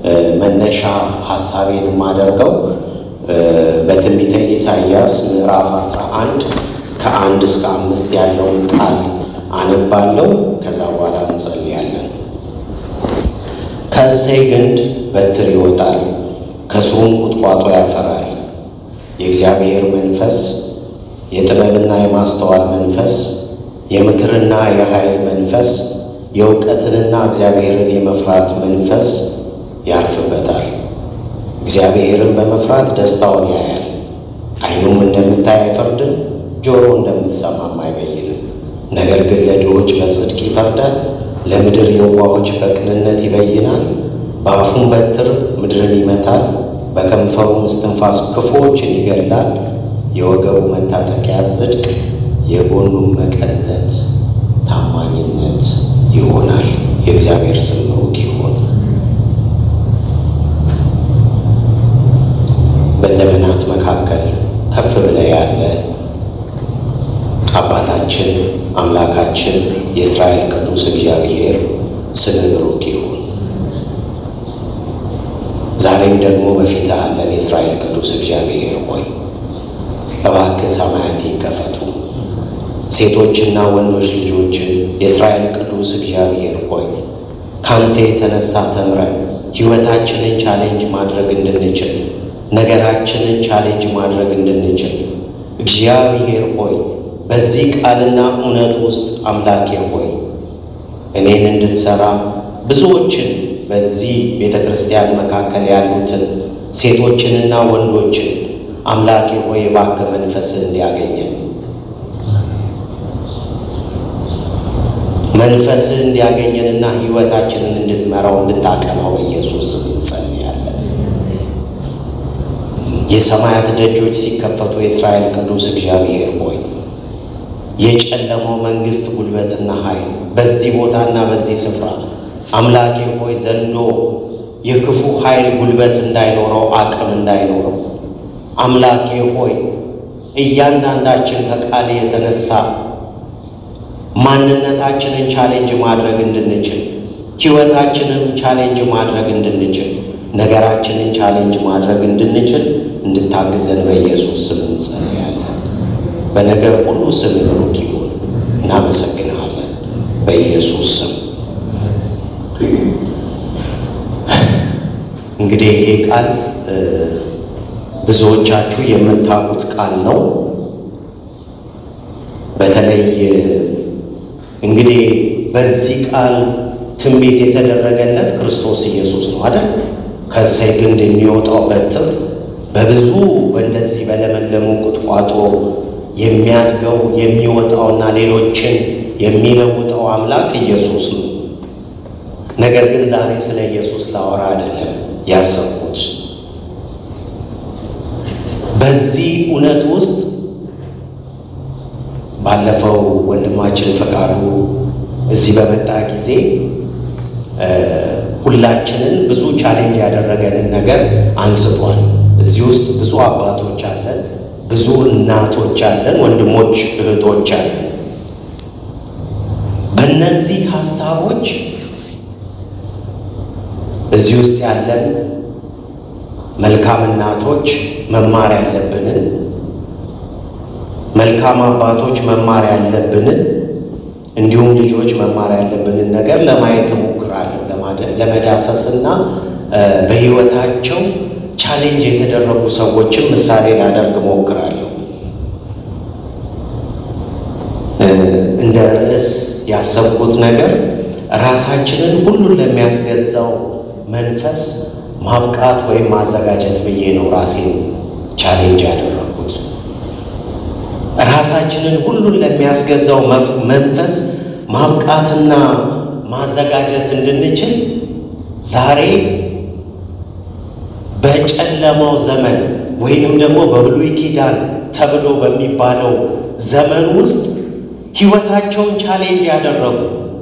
መነሻ ሀሳቤን የማደርገው በትንቢተ ኢሳይያስ ምዕራፍ 11 ከአንድ እስከ አምስት ያለውን ቃል አነባለሁ። ከዛ በኋላ እንጸልያለን። ከእሴይ ግንድ በትር ይወጣል፣ ከስሩም ቁጥቋጦ ያፈራል። የእግዚአብሔር መንፈስ የጥበብና የማስተዋል መንፈስ፣ የምክርና የኃይል መንፈስ፣ የእውቀትንና እግዚአብሔርን የመፍራት መንፈስ ያርፍበታል። እግዚአብሔርን በመፍራት ደስታውን ያያል። ዓይኑም እንደምታይ አይፈርድም፣ ጆሮ እንደምትሰማም አይበይንም። ነገር ግን ለድሆች በጽድቅ ይፈርዳል፣ ለምድር የዋሆች በቅንነት ይበይናል። በአፉም በትር ምድርን ይመታል፣ በከንፈሩም እስትንፋሱ ክፉዎችን ይገድላል። የወገቡ መታጠቂያ ጽድቅ፣ የጎኑም መቀነት ታማኝነት ይሆናል። የእግዚአብሔር ስም ብሩክ ይሁን። በዘመናት መካከል ከፍ ብለህ ያለ አባታችን አምላካችን የእስራኤል ቅዱስ እግዚአብሔር ስም ብሩክ ይሁን። ዛሬም ደግሞ በፊትህ አለን። የእስራኤል ቅዱስ እግዚአብሔር ሆይ እባክህ ሰማያት ይከፈቱ፣ ሴቶችና ወንዶች ልጆችን የእስራኤል ቅዱስ እግዚአብሔር ሆይ ካንተ የተነሳ ተምረን ሕይወታችንን ቻሌንጅ ማድረግ እንድንችል ነገራችንን ቻሌንጅ ማድረግ እንድንችል እግዚአብሔር ሆይ በዚህ ቃልና እውነት ውስጥ አምላኬ ሆይ እኔን እንድትሠራ ብዙዎችን በዚህ ቤተ ክርስቲያን መካከል ያሉትን ሴቶችንና ወንዶችን አምላኬ ሆይ እባክህ መንፈስህ እንዲያገኘን መንፈስህ እንዲያገኘንና ሕይወታችንን እንድትመራው እንድታቀናው በኢየሱስ ስም እንጸልያለን። የሰማያት ደጆች ሲከፈቱ የእስራኤል ቅዱስ እግዚአብሔር ሆይ የጨለማው መንግሥት ጉልበትና ኃይል በዚህ ቦታና በዚህ ስፍራ አምላኬ ሆይ ዘንዶ የክፉ ኃይል ጉልበት እንዳይኖረው አቅም እንዳይኖረው አምላኬ ሆይ እያንዳንዳችን ከቃል የተነሳ ማንነታችንን ቻሌንጅ ማድረግ እንድንችል ሕይወታችንን ቻሌንጅ ማድረግ እንድንችል ነገራችንን ቻሌንጅ ማድረግ እንድንችል እንድታግዘን በኢየሱስ ስም እንጸልያለን። በነገር ሁሉ ስም ብሩክ ይሁን። እናመሰግንሃለን በኢየሱስ ስም። እንግዲህ ይሄ ቃል ብዙዎቻችሁ የምታውቁት ቃል ነው። በተለይ እንግዲህ በዚህ ቃል ትንቢት የተደረገለት ክርስቶስ ኢየሱስ ነው አይደል? ከእሴይ ግንድ የሚወጣው በትር በብዙ በእንደዚህ በለመለሙ ቁጥቋጦ የሚያድገው የሚወጣውና ሌሎችን የሚለውጠው አምላክ ኢየሱስ ነው። ነገር ግን ዛሬ ስለ ኢየሱስ ላወራ አይደለም ያሰብኩት። በዚህ እውነት ውስጥ ባለፈው ወንድማችን ፈቃዱ እዚህ በመጣ ጊዜ ሁላችንን ብዙ ቻሌንጅ ያደረገንን ነገር አንስቷል። እዚህ ውስጥ ብዙ አባቶች አለን፣ ብዙ እናቶች አለን፣ ወንድሞች እህቶች አለን። በእነዚህ ሀሳቦች እዚህ ውስጥ ያለን መልካም እናቶች መማር ያለብንን መልካም አባቶች መማር ያለብንን እንዲሁም ልጆች መማር ያለብንን ነገር ለማየት እሞክራለሁ፣ ለመዳሰስና በሕይወታቸው ቻሌንጅ የተደረጉ ሰዎችን ምሳሌ ላደርግ እሞክራለሁ። እንደ ርዕስ ያሰብኩት ነገር ራሳችንን ሁሉን ለሚያስገዛው መንፈስ ማብቃት ወይም ማዘጋጀት ብዬ ነው ራሴን ቻሌንጅ ያደረኩት። ራሳችንን ሁሉን ለሚያስገዛው መንፈስ ማብቃትና ማዘጋጀት እንድንችል ዛሬ በጨለማው ዘመን ወይንም ደግሞ በብሉይ ኪዳን ተብሎ በሚባለው ዘመን ውስጥ ሕይወታቸውን ቻሌንጅ ያደረጉ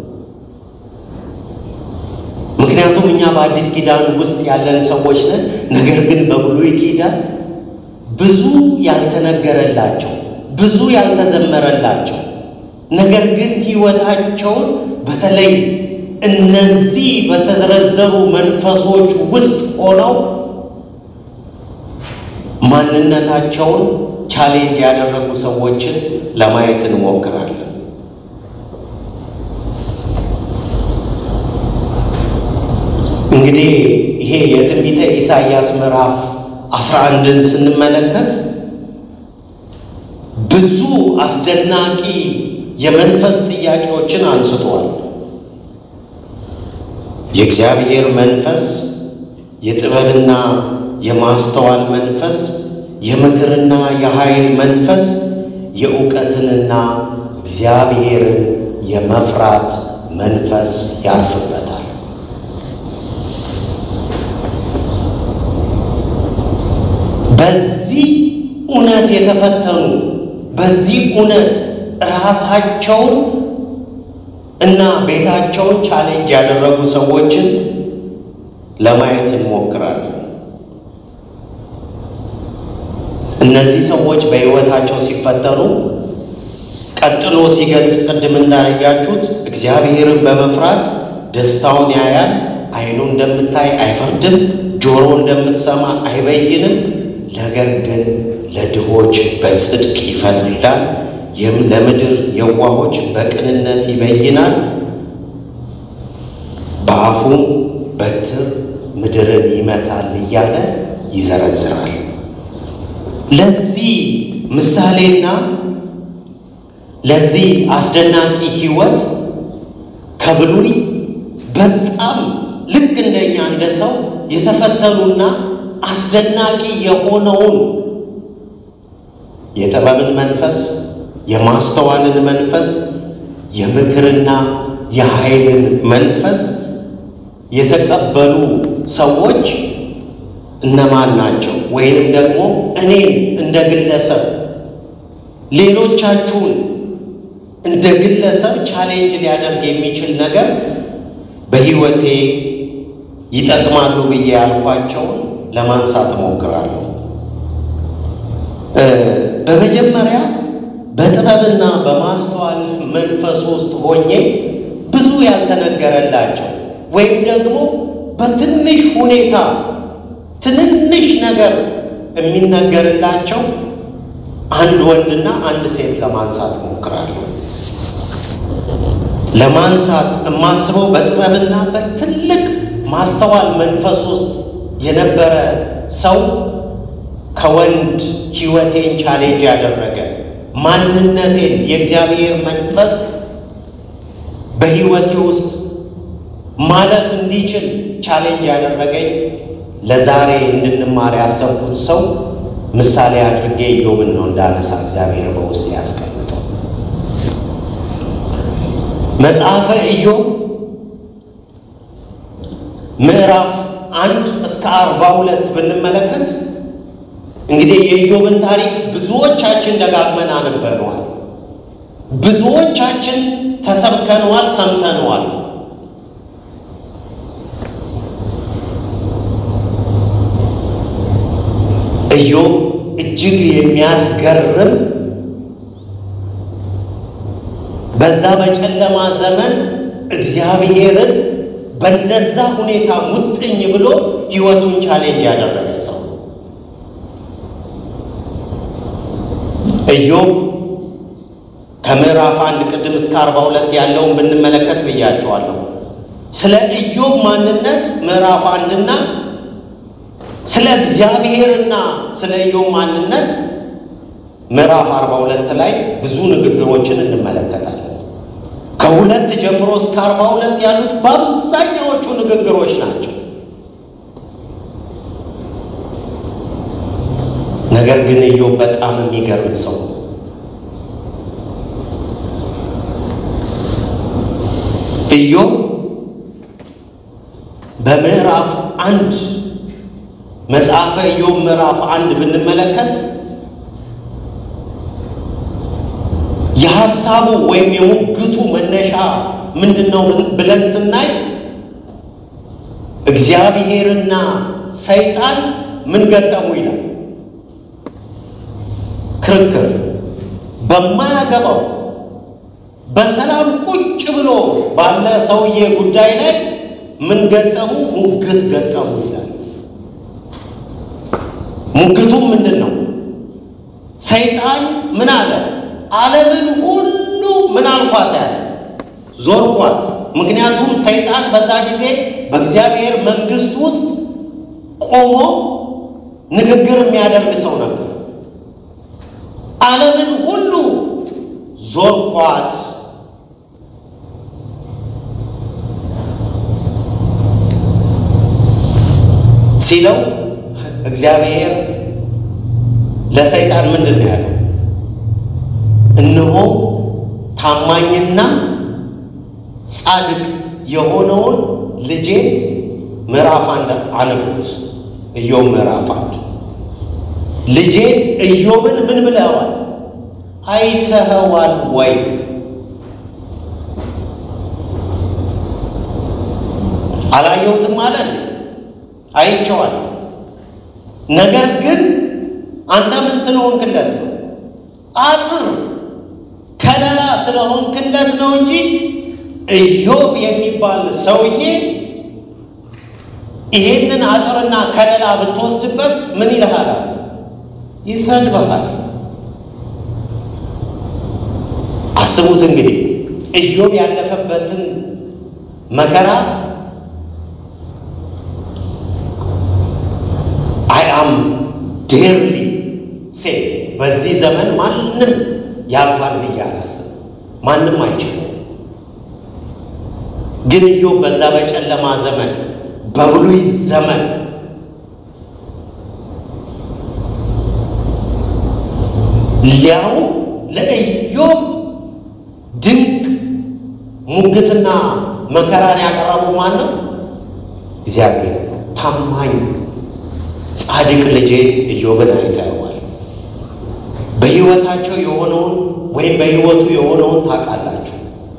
ምክንያቱም እኛ በአዲስ ኪዳን ውስጥ ያለን ሰዎች ነን። ነገር ግን በብሉይ ኪዳን ብዙ ያልተነገረላቸው ብዙ ያልተዘመረላቸው ነገር ግን ሕይወታቸውን በተለይ እነዚህ በተዘረዘሩ መንፈሶች ውስጥ ሆነው ማንነታቸውን ቻሌንጅ ያደረጉ ሰዎችን ለማየት እንሞክራለን። እንግዲህ ይሄ የትንቢተ ኢሳይያስ ምዕራፍ አስራ አንድን ስንመለከት ብዙ አስደናቂ የመንፈስ ጥያቄዎችን አንስቷል። የእግዚአብሔር መንፈስ፣ የጥበብና የማስተዋል መንፈስ፣ የምክርና የኃይል መንፈስ፣ የእውቀትንና እግዚአብሔርን የመፍራት መንፈስ ያርፍበታል። በዚህ እውነት የተፈተኑ በዚህ እውነት ራሳቸውን እና ቤታቸውን ቻሌንጅ ያደረጉ ሰዎችን ለማየት እንሞክራለን። እነዚህ ሰዎች በሕይወታቸው ሲፈተኑ ቀጥሎ ሲገልጽ ቅድም እንዳያችሁት እግዚአብሔርን በመፍራት ደስታውን ያያል። ዓይኑ እንደምታይ አይፈርድም፣ ጆሮ እንደምትሰማ አይበይንም። ነገር ግን ለድሆች በጽድቅ ይፈርዳል፣ ለምድር የዋሆች በቅንነት ይበይናል። በአፉም በትር ምድርን ይመታል እያለ ይዘረዝራል። ለዚህ ምሳሌና ለዚህ አስደናቂ ሕይወት ከብሉይ በጣም ልክ እንደኛ እንደ ሰው የተፈተኑና አስደናቂ የሆነውን የጥበብን መንፈስ፣ የማስተዋልን መንፈስ፣ የምክርና የኃይልን መንፈስ የተቀበሉ ሰዎች እነማን ናቸው? ወይንም ደግሞ እኔን እንደ ግለሰብ ሌሎቻችሁን እንደ ግለሰብ ቻሌንጅ ሊያደርግ የሚችል ነገር በሕይወቴ ይጠቅማሉ ብዬ ያልኳቸውን ለማንሳት እሞክራለሁ። በመጀመሪያ በጥበብና በማስተዋል መንፈስ ውስጥ ሆኜ ብዙ ያልተነገረላቸው ወይም ደግሞ በትንሽ ሁኔታ ትንንሽ ነገር የሚነገርላቸው አንድ ወንድና አንድ ሴት ለማንሳት እሞክራለሁ። ለማንሳት የማስበው በጥበብና በትልቅ ማስተዋል መንፈስ ውስጥ የነበረ ሰው ከወንድ ሕይወቴን ቻሌንጅ ያደረገ ማንነቴን የእግዚአብሔር መንፈስ በሕይወቴ ውስጥ ማለፍ እንዲችል ቻሌንጅ ያደረገኝ ለዛሬ እንድንማር ያሰብኩት ሰው ምሳሌ አድርጌ ኢዮብን ነው እንዳነሳ እግዚአብሔር በውስጥ ያስቀምጠው። መጽሐፈ ኢዮብ ምዕራፍ አንድ እስከ አርባ ሁለት ብንመለከት እንግዲህ የኢዮብን ታሪክ ብዙዎቻችን ደጋግመን አንበነዋል። ብዙዎቻችን ተሰብከነዋል፣ ሰምተነዋል። ኢዮብ እጅግ የሚያስገርም በዛ በጨለማ ዘመን እግዚአብሔርን በእንደዛ ሁኔታ ሙጥኝ ብሎ ሕይወቱን ቻሌንጅ ያደረገ ሰው ኢዮብ ከምዕራፍ አንድ ቅድም እስከ አርባ ሁለት ያለውን ብንመለከት ብያቸዋለሁ። ስለ ኢዮብ ማንነት ምዕራፍ አንድና ስለ እግዚአብሔርና ስለ ኢዮብ ማንነት ምዕራፍ አርባ ሁለት ላይ ብዙ ንግግሮችን እንመለከታለን። ከሁለት ጀምሮ እስከ አርባ ሁለት ያሉት በአብዛኛዎቹ ንግግሮች ናቸው። ነገር ግን ኢዮብ በጣም የሚገርም ሰው ነው። ኢዮብ በምዕራፍ አንድ መጽሐፈ ኢዮብ ምዕራፍ አንድ ብንመለከት የሐሳቡ ወይም የሙግቱ መነሻ ምንድን ነው ብለን ስናይ እግዚአብሔርና ሰይጣን ምን ገጠሙ ይላል። ክርክር በማያገባው በሰላም ቁጭ ብሎ ባለ ሰውዬ ጉዳይ ላይ ምን ገጠሙ? ሙግት ገጠሙ ይላል። ሙግቱም ምንድን ነው? ሰይጣን ምን አለ? ዓለምን ሁሉ ምን አልኳት ያለ ዞርኳት። ምክንያቱም ሰይጣን በዛ ጊዜ በእግዚአብሔር መንግሥት ውስጥ ቆሞ ንግግር የሚያደርግ ሰው ነበር። ዓለምን ሁሉ ዞርኳት ሲለው እግዚአብሔር ለሰይጣን ምንድን ነው ያለው? እነሆ ታማኝና ጻድቅ የሆነውን ልጄን ምዕራፍ አንድ አነቡት። ኢዮብ ምዕራፍ አንድ ልጄን ኢዮብን ምን ብለዋል? አይተኸዋል ወይ? አላየሁትም አለ። አይቼዋለሁ። ነገር ግን አንተ ምን ስለሆንክለት ነው? አጥር ከለላ ስለሆንክለት ነው እንጂ ኢዮብ የሚባል ሰውዬ ይሄንን አጥርና ከለላ ብትወስድበት ምን ይልሃል? ይሰድብሃል። አስቡት እንግዲህ ኢዮብ ያለፈበትን መከራ አይ አም ዴርሊ ሴ በዚህ ዘመን ማንም ያልፋል ብዬ አላስብም። ማንም አይችልም። ግን ኢዮብ በዛ በጨለማ ዘመን በብሉይ ዘመን ሊያው ለኢዮብ ድንቅ ሙግትና መከራን ያቀረቡ ማን ነው? እግዚአብሔር ነው። ታማኝ ጻድቅ ልጄ ኢዮብን አይተኸዋል። በሕይወታቸው የሆነውን ወይም በሕይወቱ የሆነውን ታውቃላችሁ።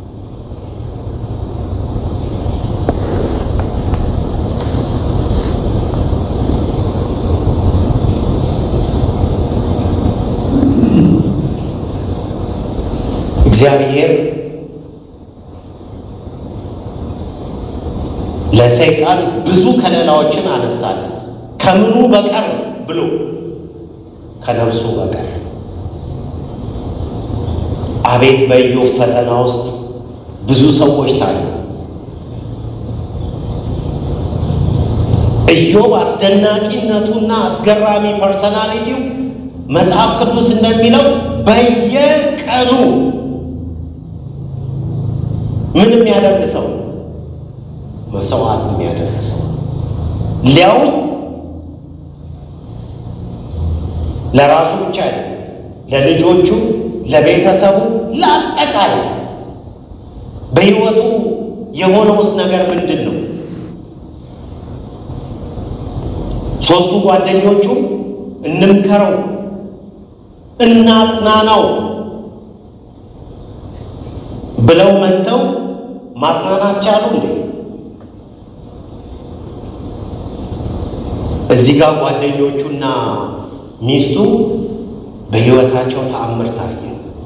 እግዚአብሔር ለሰይጣን ብዙ ከለላዎችን አነሳለት። ከምኑ በቀር ብሎ ከነፍሱ በቀር። አቤት በኢዮብ ፈተና ውስጥ ብዙ ሰዎች ታዩ። ኢዮብ አስደናቂነቱና አስገራሚ ፐርሰናሊቲው መጽሐፍ ቅዱስ እንደሚለው በየቀኑ ምን የሚያደርግ ሰው መስዋዕት የሚያደርግ ሰው ሊያውም ለራሱ ብቻ አይደለም፣ ለልጆቹ፣ ለቤተሰቡ፣ ለአጠቃላይ በሕይወቱ የሆነውስ ነገር ምንድን ነው? ሦስቱ ጓደኞቹ እንምከረው፣ እናጽናናው ብለው መጥተው ማጽናናት ቻሉ እንዴ? እዚህ ጋር ጓደኞቹና ሚስቱ በሕይወታቸው ተአምር ታየ።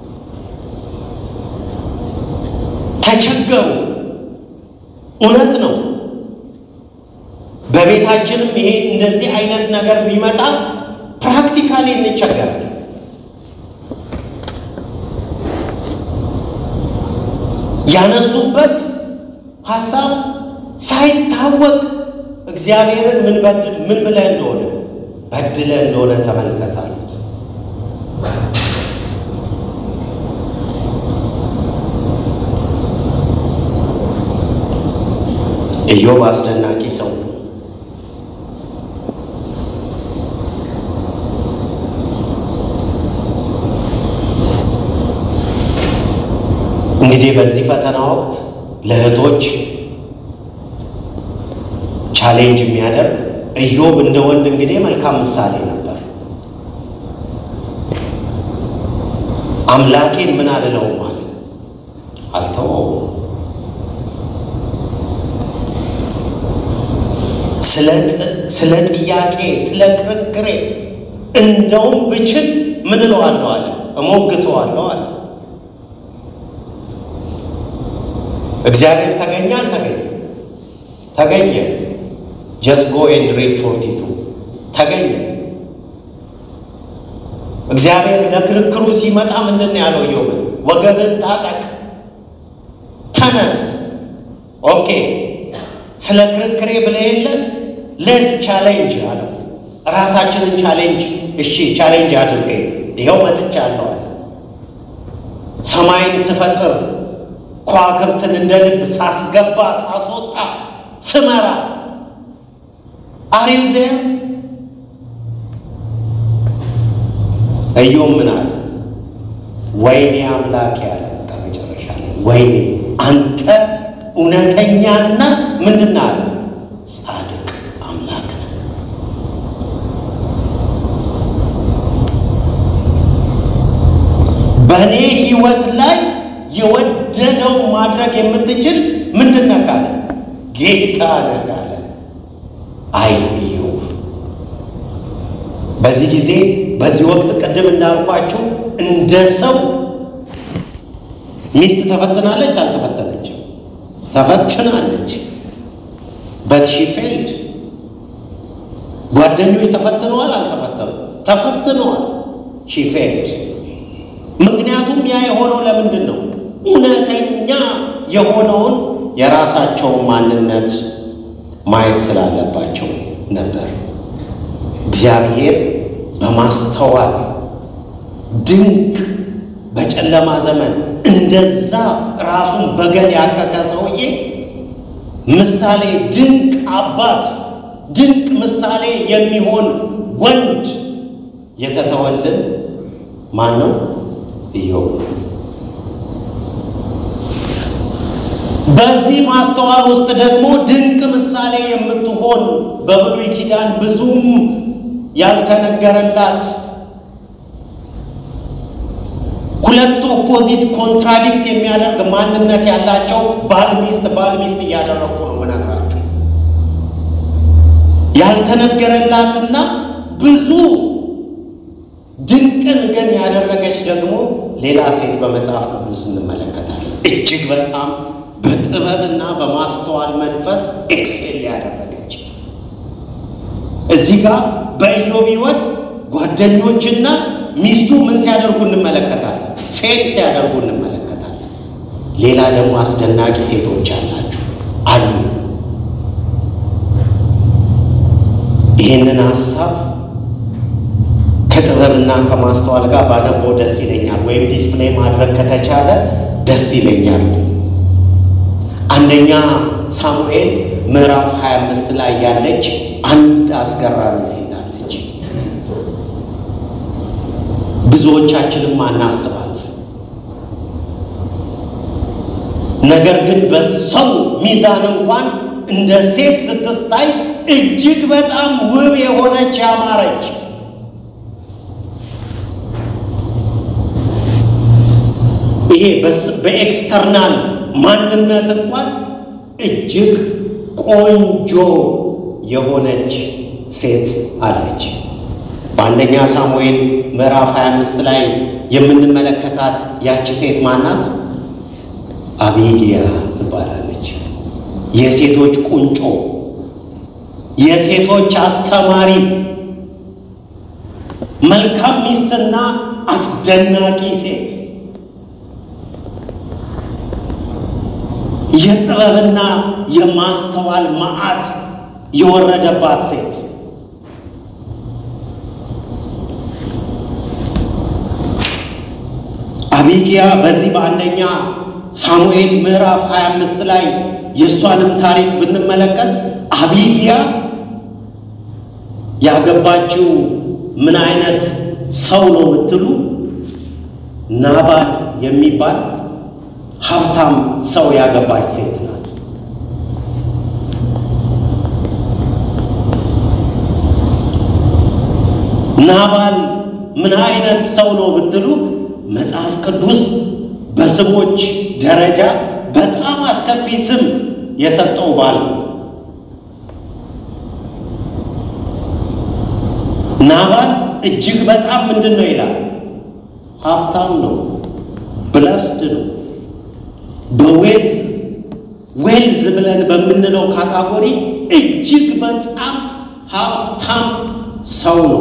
ተቸገሩ። እውነት ነው። በቤታችንም ይሄ እንደዚህ አይነት ነገር ቢመጣ ፕራክቲካሊ እንቸገራለን። ያነሱበት ሀሳብ ሳይታወቅ እግዚአብሔርን ምን በድል ምን ብለህ እንደሆነ በድለ እንደሆነ ተመልከታሉት። ኢዮብ አስደናቂ ሰው ነው። እንግዲህ በዚህ ፈተና ወቅት ለእህቶች ቻሌንጅ የሚያደርግ ኢዮብ እንደ ወንድ እንግዲህ መልካም ምሳሌ ነበር። አምላኬን ምን አልለውም አለ፣ አልተወውም። ስለ ጥያቄ ስለ ክርክሬ እንደውም ብችል ምን እለዋለሁ አለ፣ እሞግተዋለሁ አለ። እግዚአብሔር ተገኘ አልተገኘ? ተገኘ። ጀስት ጎ ኤንድ ሬድ ፎርቲቱ ተገኘ። እግዚአብሔር ለክርክሩ ሲመጣ ምንድን ነው ያለው? ኢዮብን ወገብን ታጠቅ፣ ተነስ። ኦኬ ስለ ክርክሬ ብለህ የለ ሌዝ ቻሌንጅ አለው። ራሳችንን ቻሌንጅ እሺ ቻሌንጅ አድርገኝ፣ ይኸው መጥቻለሁ አለ። ሰማይን ስፈጥር ከዋክብትን እንደ ልብ ሳስገባ ሳስወጣ ስመራ አሪው ዜር ኢዮብ ምን አለ? ወይኔ አምላክ ያለ በቃ መጨረሻ ላይ ወይኔ አንተ እውነተኛና ምንድን አለ ጻድቅ አምላክ ነው። በእኔ ሕይወት ላይ የወደደው ማድረግ የምትችል ምንድን ነህ ካለ ጌታ ነህ ካለ አይ ኢዮብ በዚህ ጊዜ በዚህ ወቅት ቅድም እንዳልኳችሁ እንደ ሰው ሚስት ተፈትናለች አልተፈተነችም? ተፈትናለች። በትሺ ፌልድ ጓደኞች ተፈትነዋል አልተፈተኑ? ተፈትነዋል። ሺ ፌልድ። ምክንያቱም ያ የሆነው ለምንድን ነው? እውነተኛ የሆነውን የራሳቸውን ማንነት ማየት ስላለባቸው ነበር። እግዚአብሔር በማስተዋል ድንቅ በጨለማ ዘመን እንደዛ ራሱን በገል ያከከ ሰውዬ ምሳሌ ድንቅ አባት ድንቅ ምሳሌ የሚሆን ወንድ የተተወልን ማን ነው? ኢዮብ። በዚህ ማስተዋል ውስጥ ደግሞ ድንቅ ምሳሌ የምትሆን በብሉይ ኪዳን ብዙም ያልተነገረላት ሁለት ኦፖዚት ኮንትራዲክት የሚያደርግ ማንነት ያላቸው ባል ሚስት ባል ሚስት እያደረጉ ነው ምነግራችሁ። ያልተነገረላትና ብዙ ድንቅን ግን ያደረገች ደግሞ ሌላ ሴት በመጽሐፍ ቅዱስ እንመለከታለን። እጅግ በጣም በጥበብና በማስተዋል መንፈስ ኤክሴል ያደረገች እዚህ ጋር በኢዮብ ሕይወት ጓደኞችና ሚስቱ ምን ሲያደርጉ እንመለከታለን? ፌል ሲያደርጉ እንመለከታለን። ሌላ ደግሞ አስደናቂ ሴቶች አላችሁ አሉ። ይህንን ሀሳብ ከጥበብና ከማስተዋል ጋር ባነበው ደስ ይለኛል፣ ወይም ዲስፕሌይ ማድረግ ከተቻለ ደስ ይለኛል። አንደኛ ሳሙኤል ምዕራፍ 25 ላይ ያለች አንድ አስገራሚ ሴት አለች። ብዙዎቻችንም አናስባት። ነገር ግን በሰው ሚዛን እንኳን እንደ ሴት ስትስታይ እጅግ በጣም ውብ የሆነች ያማረች ይሄ በኤክስተርናል ማንነት እንኳን እጅግ ቆንጆ የሆነች ሴት አለች። በአንደኛ ሳሙኤል ምዕራፍ 25 ላይ የምንመለከታት ያቺ ሴት ማናት? አቤጊያ ትባላለች። የሴቶች ቁንጮ፣ የሴቶች አስተማሪ፣ መልካም ሚስትና አስደናቂ ሴት የጥበብና የማስተዋል መዓት የወረደባት ሴት አቢጊያ በዚህ በአንደኛ ሳሙኤል ምዕራፍ 25 ላይ የእሷንም ታሪክ ብንመለከት አቢጊያ ያገባችው ምን አይነት ሰው ነው ብትሉ ናባል የሚባል ሀብታም ሰው ያገባች ሴት ናት። ናባል ምን አይነት ሰው ነው ብትሉ መጽሐፍ ቅዱስ በስሞች ደረጃ በጣም አስከፊ ስም የሰጠው ባል ነው። ናባል እጅግ በጣም ምንድን ነው ይላል? ሀብታም ነው፣ ብለስድ ነው፣ በዌልዝ ዌልዝ ብለን በምንለው ካታጎሪ እጅግ በጣም ሀብታም ሰው ነው።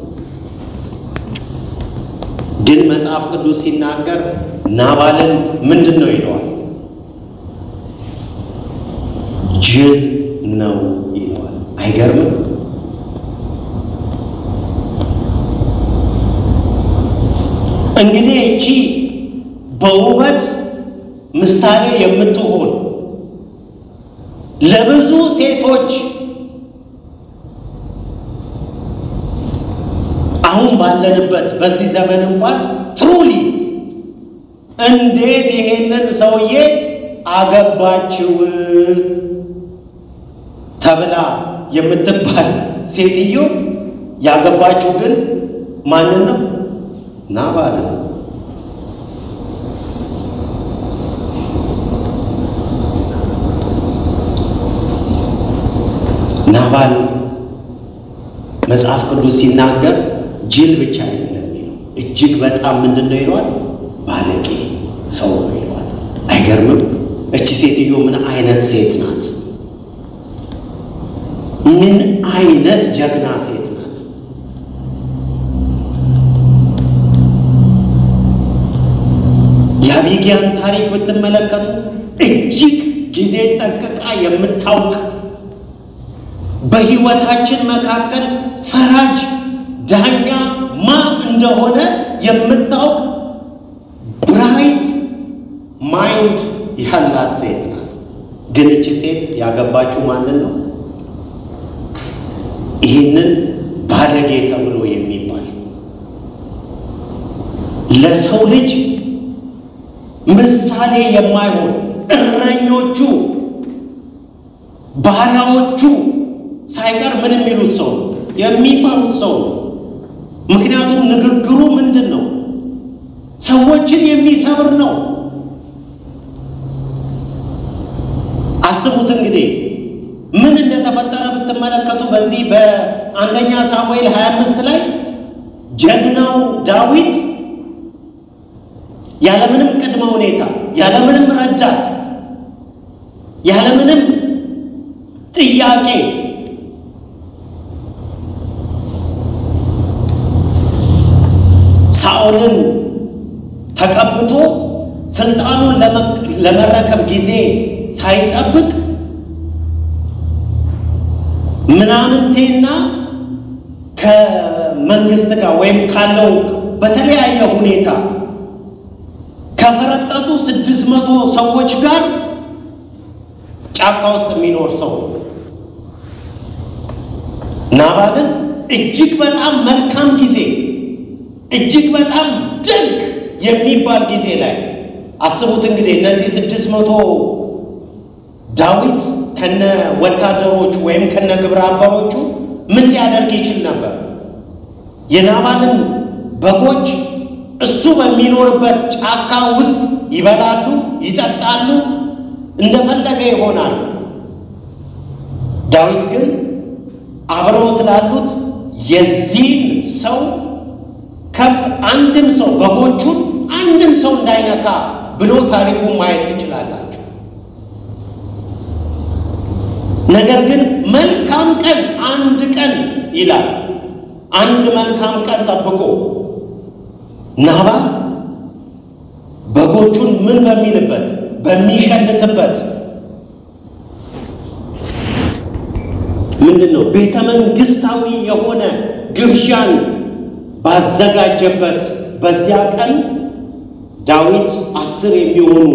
ግን መጽሐፍ ቅዱስ ሲናገር ናባልን ምንድን ነው ይለዋል? ጅል ነው ይለዋል። አይገርምም? እንግዲህ እቺ በውበት ምሳሌ የምትሆን ለብዙ ሴቶች አሁን ባለንበት በዚህ ዘመን እንኳን ትሩሊ እንዴት ይሄንን ሰውዬ አገባችው ተብላ የምትባል ሴትዮ ያገባችው ግን ማንን ነው? ናባል ነው። ናባል መጽሐፍ ቅዱስ ሲናገር ጅል ብቻ አይደለም የሚለው እጅግ በጣም ምንድን ነው ይለዋል? ባለጌ ሰው ነው ይለዋል። አይገርምም? እቺ ሴትዮ ምን አይነት ሴት ናት? ምን አይነት ጀግና ሴት ናት? የአቢጊያን ታሪክ ብትመለከቱ እጅግ ጊዜ ጠንቅቃ የምታውቅ በሕይወታችን መካከል ፈራጅ ዳኛ ማ እንደሆነ የምታውቅ ብራይት ማይንድ ያላት ሴት ናት። ግን እቺ ሴት ያገባችው ማንን ነው? ይህንን ባለጌ ተብሎ የሚባል ለሰው ልጅ ምሳሌ የማይሆን እረኞቹ ባሪያዎቹ ሳይቀር ምን የሚሉት ሰው ነው? የሚፈሩት ሰው ነው። ምክንያቱም ንግግሩ ምንድን ነው? ሰዎችን የሚሰብር ነው። አስቡት እንግዲህ ምን እንደተፈጠረ ብትመለከቱ በዚህ በአንደኛ ሳሙኤል 25 ላይ ጀግናው ዳዊት ያለምንም ቅድመ ሁኔታ ያለምንም ረዳት ያለምንም ጥያቄ ሳኦልን ተቀብቶ ስልጣኑን ለመረከብ ጊዜ ሳይጠብቅ ምናምንቴና ከመንግስት ጋር ወይም ካለው በተለያየ ሁኔታ ከፈረጠጡ ስድስት መቶ ሰዎች ጋር ጫካ ውስጥ የሚኖር ሰው ናባልን እጅግ በጣም መልካም ጊዜ እጅግ በጣም ደግ የሚባል ጊዜ ላይ አስቡት እንግዲህ እነዚህ ስድስት መቶ ዳዊት ከነ ወታደሮቹ ወይም ከነ ግብረ አበሮቹ ምን ሊያደርግ ይችል ነበር? የናባልን በጎች እሱ በሚኖርበት ጫካ ውስጥ ይበላሉ፣ ይጠጣሉ፣ እንደፈለገ ይሆናሉ። ዳዊት ግን አብረውት ላሉት የዚህን ሰው ከብት አንድም ሰው በጎቹን አንድም ሰው እንዳይነካ ብሎ ታሪኩን ማየት ትችላላችሁ። ነገር ግን መልካም ቀን አንድ ቀን ይላል። አንድ መልካም ቀን ጠብቆ ናባል በጎቹን ምን በሚልበት በሚሸልትበት ምንድን ነው ቤተ መንግስታዊ የሆነ ግብዣን ባዘጋጀበት በዚያ ቀን ዳዊት አስር የሚሆኑ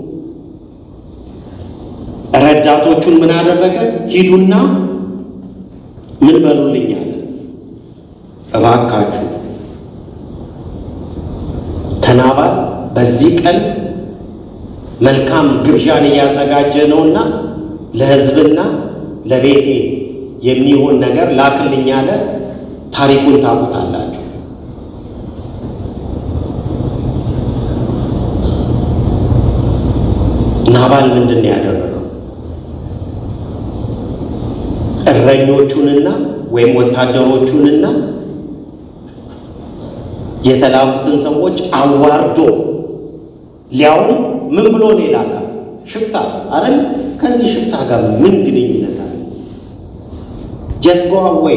ረዳቶቹን ምን አደረገ? ሂዱና ምን በሉልኝ አለ። እባካችሁ ከናባል በዚህ ቀን መልካም ግብዣን እያዘጋጀ ነውና ለሕዝብና ለቤቴ የሚሆን ነገር ላክልኝ አለ። ታሪኩን ታውቁታላችሁ። ናባል ምንድን ነው ያደረገው? እረኞቹንና ወይም ወታደሮቹንና የተላኩትን ሰዎች አዋርዶ ሊያውም ምን ብሎ ነው ይላካል? ሽፍታ አይደል? ከዚህ ሽፍታ ጋር ምን ግንኙነት አለ? ጀስት ጎ አዌይ።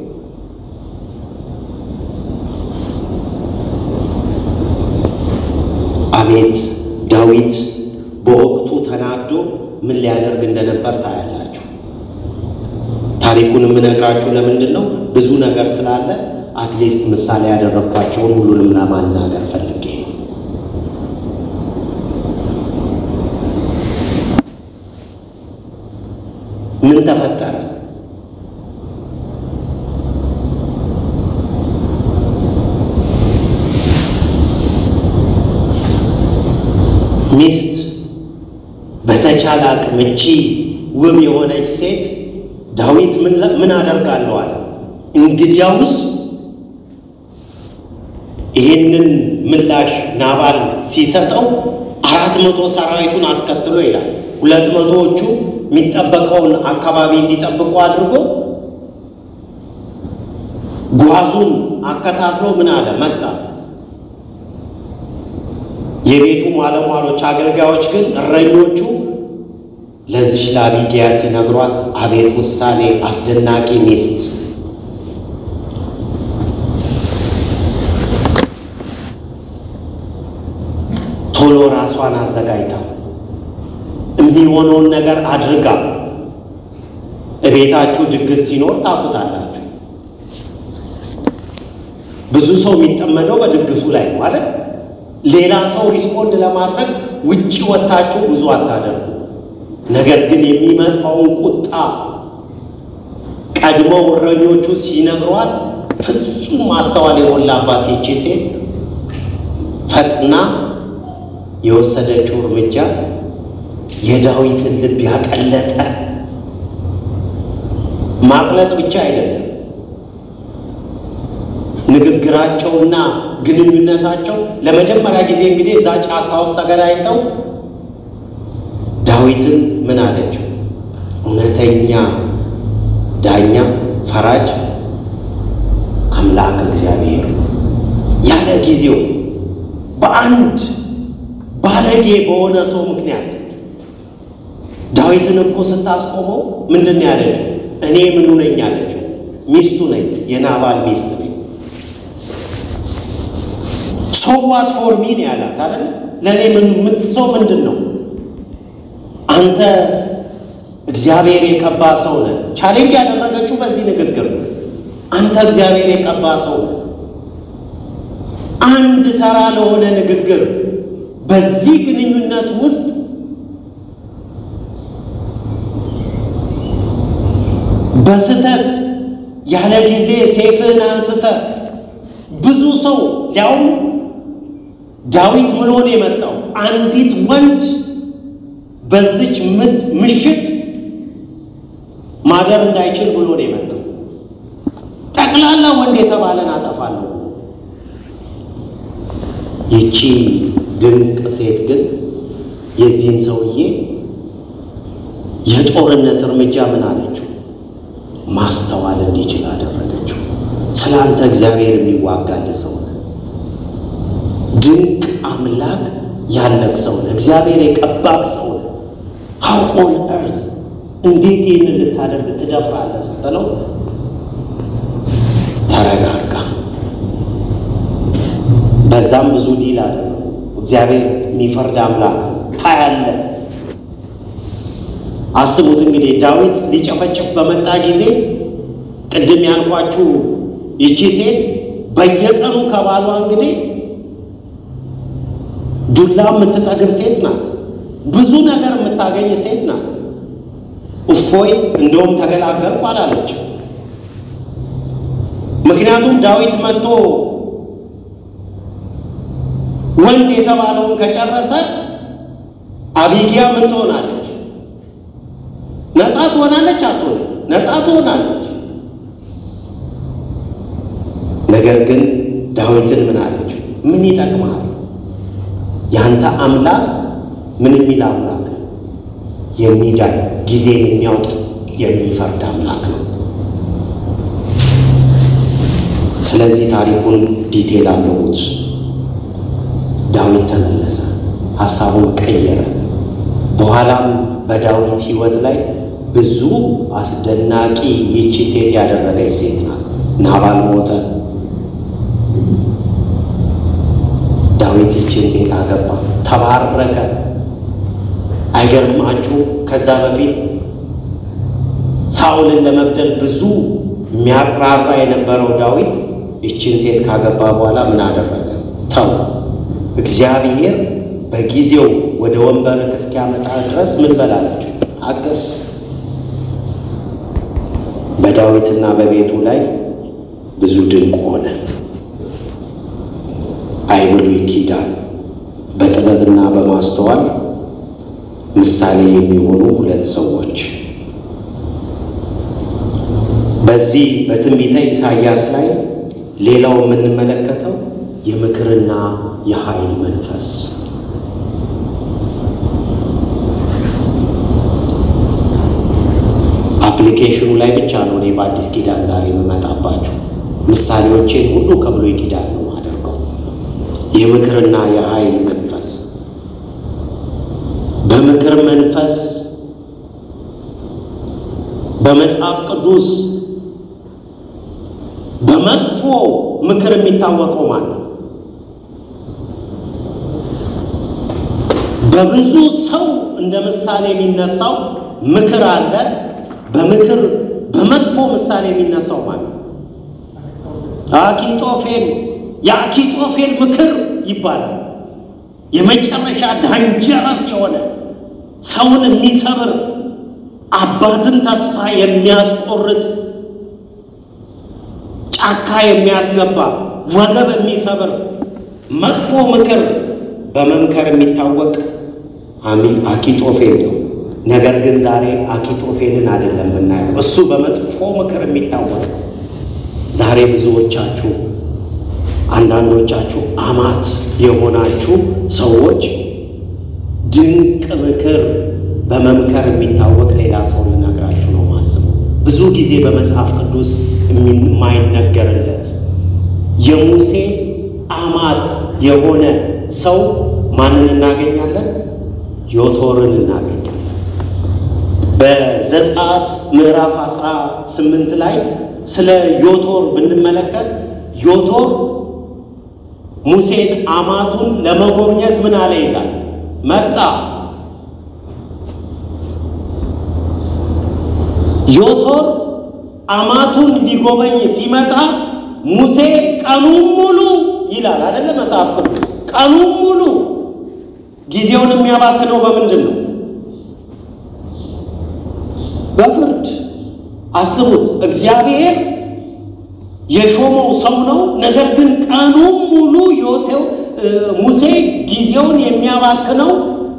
አቤት ዳዊት በወቅቱ ተናዶ ምን ሊያደርግ እንደነበር ታያላችሁ። ታሪኩን የምነግራችሁ ለምንድን ነው? ብዙ ነገር ስላለ አትሊስት ምሳሌ ያደረግኳቸውን ሁሉንም ለማናገር ፈልጌ ነው። ምን ተፈጠረ? ሚስት በተቻለ አቅም እቺ ውብ የሆነች ሴት ዳዊት ምን አደርጋለሁ አለ። እንግዲያውስ ይህንን ምላሽ ናባል ሲሰጠው አራት መቶ ሰራዊቱን አስከትሎ ይላል። ሁለት መቶዎቹ የሚጠበቀውን አካባቢ እንዲጠብቁ አድርጎ ጓዙን አከታትሎ ምን አለ መጣ። የቤቱ ባለሟሎች አገልጋዮች ግን እረኞቹ ለዚች ለአቢግያ ሲነግሯት አቤት ውሳኔ! አስደናቂ ሚስት ቶሎ ራሷን አዘጋጅታ የሚሆነውን ነገር አድርጋ እቤታችሁ ድግስ ሲኖር ታውቁታላችሁ። ብዙ ሰው የሚጠመደው በድግሱ ላይ ነው አይደል? ሌላ ሰው ሪስፖንድ ለማድረግ ውጭ ወጥታችሁ ብዙ አታደርጉ። ነገር ግን የሚመጣውን ቁጣ ቀድመው እረኞቹ ሲነግሯት ፍጹም ማስተዋል የሞላባት ይቺ ሴት ፈጥና የወሰደችው እርምጃ የዳዊትን ልብ ያቀለጠ ማቅለጥ ብቻ አይደለም፣ ንግግራቸውና ግንኙነታቸው ለመጀመሪያ ጊዜ እንግዲህ እዛ ጫካ ውስጥ ተገናኝተው ዳዊትን ምን አለችው? እውነተኛ ዳኛ ፈራጅ አምላክ እግዚአብሔር ነው ያለ ጊዜው በአንድ ባለጌ በሆነ ሰው ምክንያት ዳዊትን እኮ ስታስቆመው ምንድን ነው ያለችው? እኔ ምኑ ነኝ አለችው። ሚስቱ ነኝ፣ የናባል ሚስት ነኝ። ሶዋት ፎር ሚ ነው ያላት አይደለ? ለእኔ የምትሰው ምንድን ነው? አንተ እግዚአብሔር የቀባ ሰው ነህ። ቻሌንጅ ያደረገችው በዚህ ንግግር ነው። አንተ እግዚአብሔር የቀባ ሰው ነህ። አንድ ተራ ለሆነ ንግግር በዚህ ግንኙነት ውስጥ በስተት ያለ ጊዜ ሴፍህን አንስተ ብዙ ሰው ሊያውም ዳዊት ምን ሆነ የመጣው አንዲት ወንድ በዚች ምሽት ማደር እንዳይችል ብሎ ነው የመጣው። ጠቅላላ ወንድ የተባለን አጠፋለሁ። ይቺ ድንቅ ሴት ግን የዚህን ሰውዬ የጦርነት እርምጃ ምን አለችው? ማስተዋል እንዲችል አደረገችው። ስለ አንተ እግዚአብሔር የሚዋጋልህ ሰው ነህ። ድንቅ አምላክ ያለህ ሰው ነህ። እግዚአብሔር የቀባህ ሰው ነህ። ሃው ኦን እርዝ እንዴት ይህንን ልታደርግ ትደፍራለህ ስትለው ተረጋጋ። በዛም ብዙ ዲል አደረጉ። እግዚአብሔር የሚፈርድ አምላክ ነው። ታያለህ። አስቡት እንግዲህ ዳዊት ሊጨፈጭፍ በመጣ ጊዜ ቅድም ያልኳችሁ ይቺ ሴት በየቀኑ ከባሏ እንግዲህ ዱላ የምትጠግብ ሴት ናት። ብዙ ነገር የምታገኝ ሴት ናት። እፎይ እንደውም ተገላገልኩ አላለች። ምክንያቱም ዳዊት መጥቶ ወንድ የተባለውን ከጨረሰ አቢጊያ ምን ትሆናለች? ነፃ ትሆናለች? አትሆንም? ነፃ ትሆናለች። ነገር ግን ዳዊትን ምን አለችው? ምን ይጠቅማል? ያንተ አምላክ ምን የሚል አምላክ ነው? የሚዳኝ ጊዜን የሚያውቅ የሚፈርድ አምላክ ነው። ስለዚህ ታሪኩን ዲቴል አንብቡት። ዳዊት ተመለሰ፣ ሀሳቡን ቀየረ። በኋላም በዳዊት ሕይወት ላይ ብዙ አስደናቂ ይቺ ሴት ያደረገች ሴት ናት። ናባል ሞተ። ዳዊት ይችን ሴት አገባ፣ ተባረከ። አይገርማችሁ? ከዛ በፊት ሳኦልን ለመግደል ብዙ የሚያቅራራ የነበረው ዳዊት ይችን ሴት ካገባ በኋላ ምን አደረገ? ተው እግዚአብሔር በጊዜው ወደ ወንበርህ እስኪያመጣ ድረስ ምን በላለችው? ታገስ። በዳዊትና በቤቱ ላይ ብዙ ድንቅ ሆነ። አይ ብሉይ ኪዳን በጥበብና በማስተዋል ምሳሌ የሚሆኑ ሁለት ሰዎች በዚህ በትንቢተ ኢሳይያስ ላይ ሌላው የምንመለከተው የምክርና የኃይል መንፈስ አፕሊኬሽኑ ላይ ብቻ ነው እኔ በአዲስ ኪዳን ዛሬ የምመጣባችሁ። ምሳሌዎቼን ሁሉ ከብሉይ ኪዳን ነው አደርገው። የምክርና የኃይል መንፈስ በምክር መንፈስ በመጽሐፍ ቅዱስ በመጥፎ ምክር የሚታወቀው ማን ነው? በብዙ ሰው እንደ ምሳሌ የሚነሳው ምክር አለ። በምክር በመጥፎ ምሳሌ የሚነሳው ማን ነው? አኪጦፌል። የአኪጦፌል ምክር ይባላል። የመጨረሻ ዳንጀረስ የሆነ ሰውን የሚሰብር አባትን ተስፋ የሚያስቆርጥ ጫካ የሚያስገባ ወገብ የሚሰብር መጥፎ ምክር በመምከር የሚታወቅ አሚ አኪጦፌል ነው። ነገር ግን ዛሬ አኪጦፌልን አይደለም የምናየው፣ እሱ በመጥፎ ምክር የሚታወቅ ነው። ዛሬ ብዙዎቻችሁ አንዳንዶቻችሁ አማት የሆናችሁ ሰዎች ድንቅ ምክር በመምከር የሚታወቅ ሌላ ሰው ልነግራችሁ ነው ማስበው። ብዙ ጊዜ በመጽሐፍ ቅዱስ የማይነገርለት የሙሴ አማት የሆነ ሰው ማንን እናገኛለን? ዮቶርን እናገኛለን። በዘጸአት ምዕራፍ 18 ላይ ስለ ዮቶር ብንመለከት ዮቶር ሙሴን አማቱን ለመጎብኘት ምን አለ ይላል መጣ። ዮቶር አማቱን ሊጎበኝ ሲመጣ ሙሴ ቀኑን ሙሉ ይላል አይደለ መጽሐፍ ቅዱስ። ቀኑን ሙሉ ጊዜውን የሚያባክነው በምንድን ነው? በፍርድ አስቡት። እግዚአብሔር የሾመው ሰው ነው። ነገር ግን ቀኑን ሙሉ ዮቴው ሙሴ ጊዜውን የሚያባክነው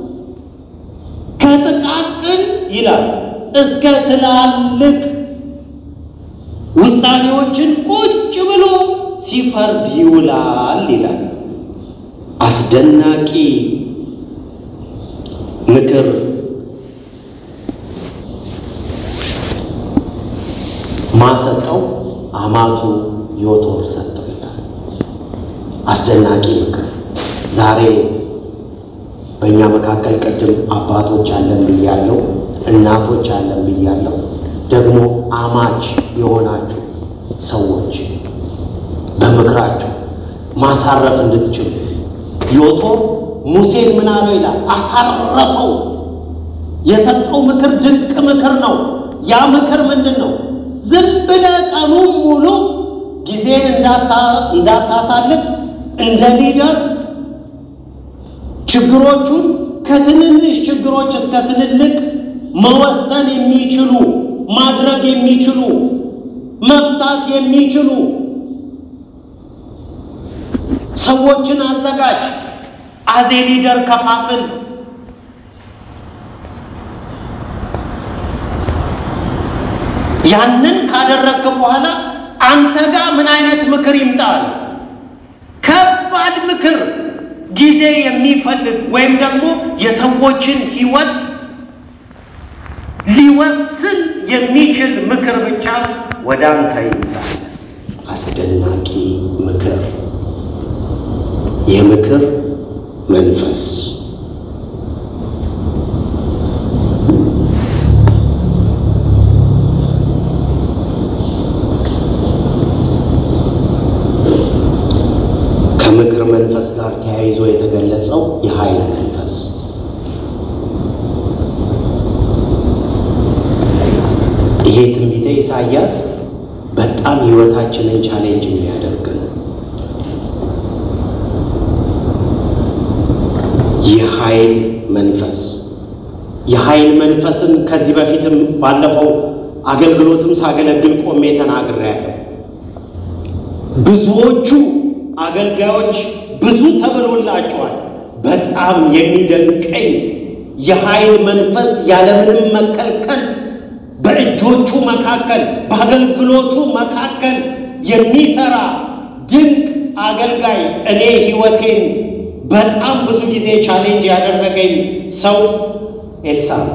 ከጥቃቅን ይላል እስከ ትላልቅ ውሳኔዎችን ቁጭ ብሎ ሲፈርድ ይውላል ይላል። አስደናቂ ምክር ማሰጠው አማቱ ዮቶር ሰጠው ይላል። አስደናቂ ምክር ዛሬ በእኛ መካከል ቅድም አባቶች አለን ብያለው፣ እናቶች አለን ብያለው። ደግሞ አማች የሆናችሁ ሰዎች በምክራችሁ ማሳረፍ እንድትችሉ ዮቶር ሙሴን ምን አለው ይላል? አሳረፈው። የሰጠው ምክር ድንቅ ምክር ነው። ያ ምክር ምንድን ነው? ዝም ብለህ ቀኑን ሙሉ ጊዜን እንዳታሳልፍ እንደ ሊደር ችግሮቹን ከትንንሽ ችግሮች እስከ ትልልቅ መወሰን የሚችሉ ማድረግ የሚችሉ መፍታት የሚችሉ ሰዎችን አዘጋጅ። አዜ ሊደር ከፋፍል። ያንን ካደረግክ በኋላ አንተ ጋር ምን አይነት ምክር ይምጣል? ከባድ ምክር ጊዜ የሚፈልግ ወይም ደግሞ የሰዎችን ሕይወት ሊወስን የሚችል ምክር ብቻ ወደ አንተ ይምጣል። አስደናቂ ምክር፣ የምክር መንፈስ ከምክር መንፈስ ጋር ተያይዞ የተገለጸው የኃይል መንፈስ ይሄ ትንቢተ ኢሳይያስ በጣም ሕይወታችንን ቻሌንጅ የሚያደርግ ነው። የኃይል መንፈስ የኃይል መንፈስን ከዚህ በፊትም ባለፈው አገልግሎትም ሳገለግል ቆሜ ተናግሬያለሁ። ብዙዎቹ አገልጋዮች ብዙ ተብሎላቸዋል። በጣም የሚደንቀኝ የኃይል መንፈስ ያለምንም መከልከል በእጆቹ መካከል በአገልግሎቱ መካከል የሚሰራ ድንቅ አገልጋይ እኔ ሕይወቴን በጣም ብዙ ጊዜ ቻሌንጅ ያደረገኝ ሰው ኤልሳ ነው።